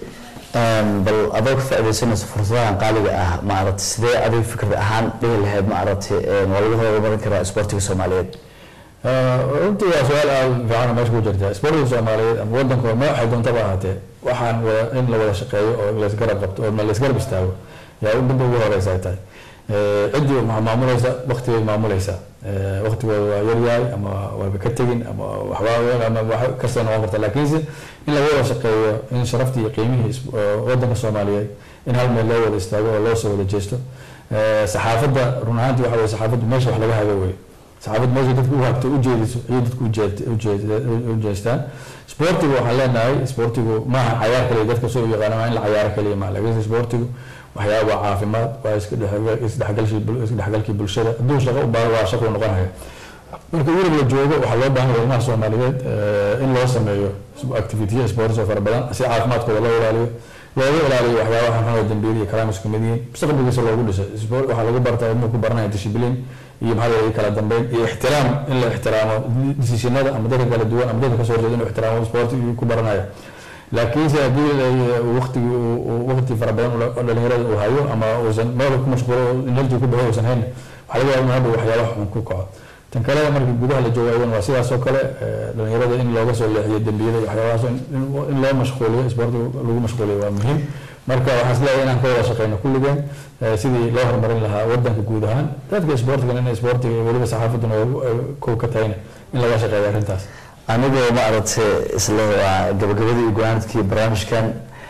bal adoo ka faaidaysanayso fursadahan qaaliga ah maaragtay sidee adiga fikrad ahaan dhihi lahayd maaragtay waa lagu horumarin karaa isboortiga soomaaliyeed runtii waa su-aal aada fiican meesha ku jirta isboortiga soomaaliyeed ama wadanka ma waxay doontaba ahaatee waxaan wada in la wada shaqeeyo oo laysgarab qabto oo laysgarab istaago yaa u midda ugu horeysa ay tahay ciddii waxaa maamulaysa waktigay maamulaysa waktigooda waa yaryahay ama waaba ka tegin ama waxba ama wax kasta noqon karta laakiinse in laga wada shaqeeyo in sharaftii iyo qiimihii wadanka soomaaliyeed in hal meel loo wada istaago oo loo soo wada jeesto saxaafadda run ahaantii waxa weye saxaafaddu meesha wax laga hago weye saxaafaddu meesha dadka u hagto ujeediso ayay dadku u jeestaan sportigu waxaan leenahay sportigu maaha cayaar kaliya dadka soo yaqaana waa in la cayaaro kaliya maaha laakiinse sportigu waxyaaba waa caafimaad waa isdhexgalkii bulshada hadduu shaqo u baaro waa shaqo noqonaya marka yurub la joogo waxaa loo baahan yahay ilmaha soomaaliyeed in loo sameeyo activitiya sports oo fara badan si caafimaadkooda loo ilaaliyo looga ilaaliyo waxyaabaha xunxun dambiil iyo kalaam isku mid yihiin mustaqbalkiisa loogu dhiso waxaa lagu bartaa ilmuhu ku baranaya dishibliin iyo maxaa yeelay kala dambeyn iyo ixtiraam in la ixtiraamo decisionada ama dadka kala duwan ama dadka kasoo horjeeda inuu ixtiraamo sport ku baranaya laakiinse haddii waqtigi waqti fara badan oo dhalinyarada uu hayo ama uusan meel ku mashquulo energy ku baxo uusan hayn waxaa laga yaaba inuu waxyaaba xun ku kaco tan kale markii gudaha la joogo ayadana waa sidaas oo kale dhalinyarada in looga soo leexiyo dembiyada iyo waxyaabahaas in loo mashquuliyo sportiga lagu mashquuliyo waa muhiim marka waxaan isleeyahay inaan ka wada shaqeyno kulligeen sidii loo horumarin lahaa wadanka guud ahaan dadka sportigan in sportiga iyo weliba saxaafadduna kow ka tahayna in laga shaqeeyo arrintaas anigoo maaragtay isla waa gabagabadii iyo go-aanadkii barnaamijkan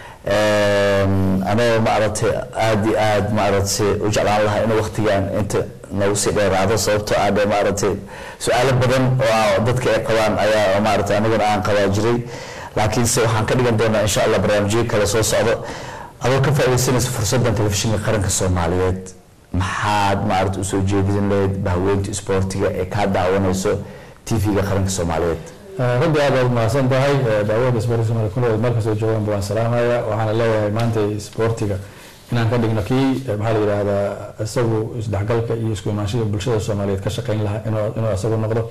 anigoo maaragtay aada iyo aada maaragtay u jeclaan lahaa in waqtigan inta nagu sii dheeraado sababtoo ah dee maaragtay su-aalo badan oo dadka ay qabaan ayaa maaragtay aniguna aan qabaa jiray laakiinse waxaan ka dhigan doonaa insha allah barnaamijyo kale soo socdo adoo ka faaidaysanaysa fursaddan telefishinka qaranka soomaaliyeed maxaad maaragtay usoo jeedin lahayd bahweynta isboortiga ee kaa daawanayso tv-ga qaranka soomaaliyeed runtii aad baad mahadsan tahay daawada sportiga somalia kunood meel kastoo joogaan waan salaamaya waxaana leeyahay maanta sportiga inaan ka dhigno kii maxaa la yidhaahdaa isagu isdhexgalka iyo isku imaanshada bulshada soomaaliyeed ka shaqeyn lahaa inuu isagu noqdo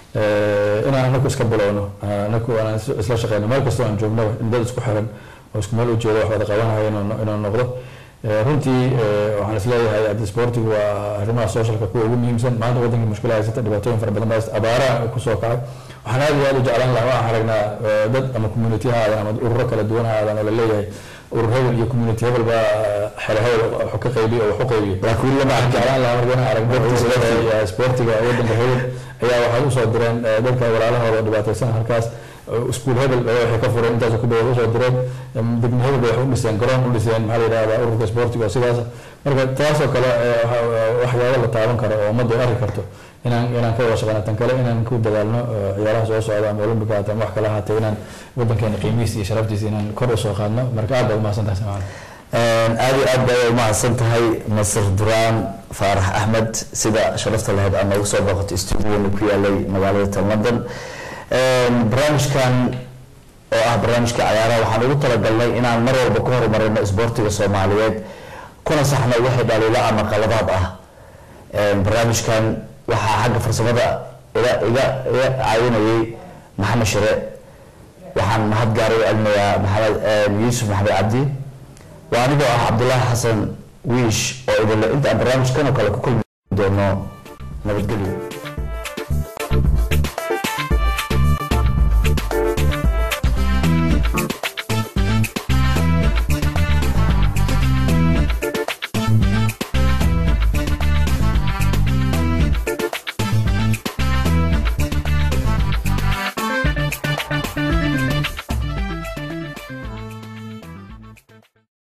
inaan anaku iska bilowno anaku aan isla shaqeyno meel kastoo aan joognaba in dad isku xiran oo isku meel ujeedo wax wada qabanayo inuu noqdo runtii waxaan isleeyahay hadda sportigu waa arrimaha socialka kuwa ugu muhiimsan maanta wadanka mushkila haysata dhibaatooyin fara badan baa abaaraha kusoo kacay waxaan aad iyo aad u jeclaan lahaa waxaan aragnaa dad ama community ha aadan ama ururo kala duwan ha aadan oo la leeyahay urur hebel iyo community hebel baa xere hebel wax ka qaybiya oo wax u qaybiya laakiin lama arkin jeclaan lahaa marka inaan aragno sportiga wadanka hebel ayaa waxay usoo direen dadka walaalahooda dhibaataysan halkaas iskuul hebel waxay ka fureen intaas ku dhawaad usoo direen degmo hebel bay wax u dhiseen garoon u dhiseen maxaa la yidhahdaa ururka sportiga oo sidaas marka taasoo kale waxyaabo la taaban karo oo ummadda ay arki karto inaan inaan ka wada shaqeyno tan kale inaan ku dadaalno ciyaaraha soo socda ama olympica hata ama wax kale ahaatee inaan wadankeena qiimihiisa iyo sharaftiisa inaan kor usoo qaadno marka aad baad umahadsan tahay samacana aada iyo aad bay umahadsan tahay nasir duraan faarax axmed sida sharafta lahayd aad noogu soo booqatay stuudiyoona ku yaalay magaalada tan london barnaamijkan oo ah barnaamijka cayaaraha waxaan ugu talagalnay inaan mar walba ku horumarino isboortiga soomaaliyeed kuna saxno wixii dhaliilo ama qaladaad ah barnaamijkan waxaa xagga farsamada iga iga iga caawinayay maxamed shire waxaan mahad gaara u celinayaa maxamed yuusuf maxamed cabdi waa anigoo ah cabdulaahi xasan wiish oo idinle intaan barnaamijkan oo kale ku kulmi doono nabadgelyo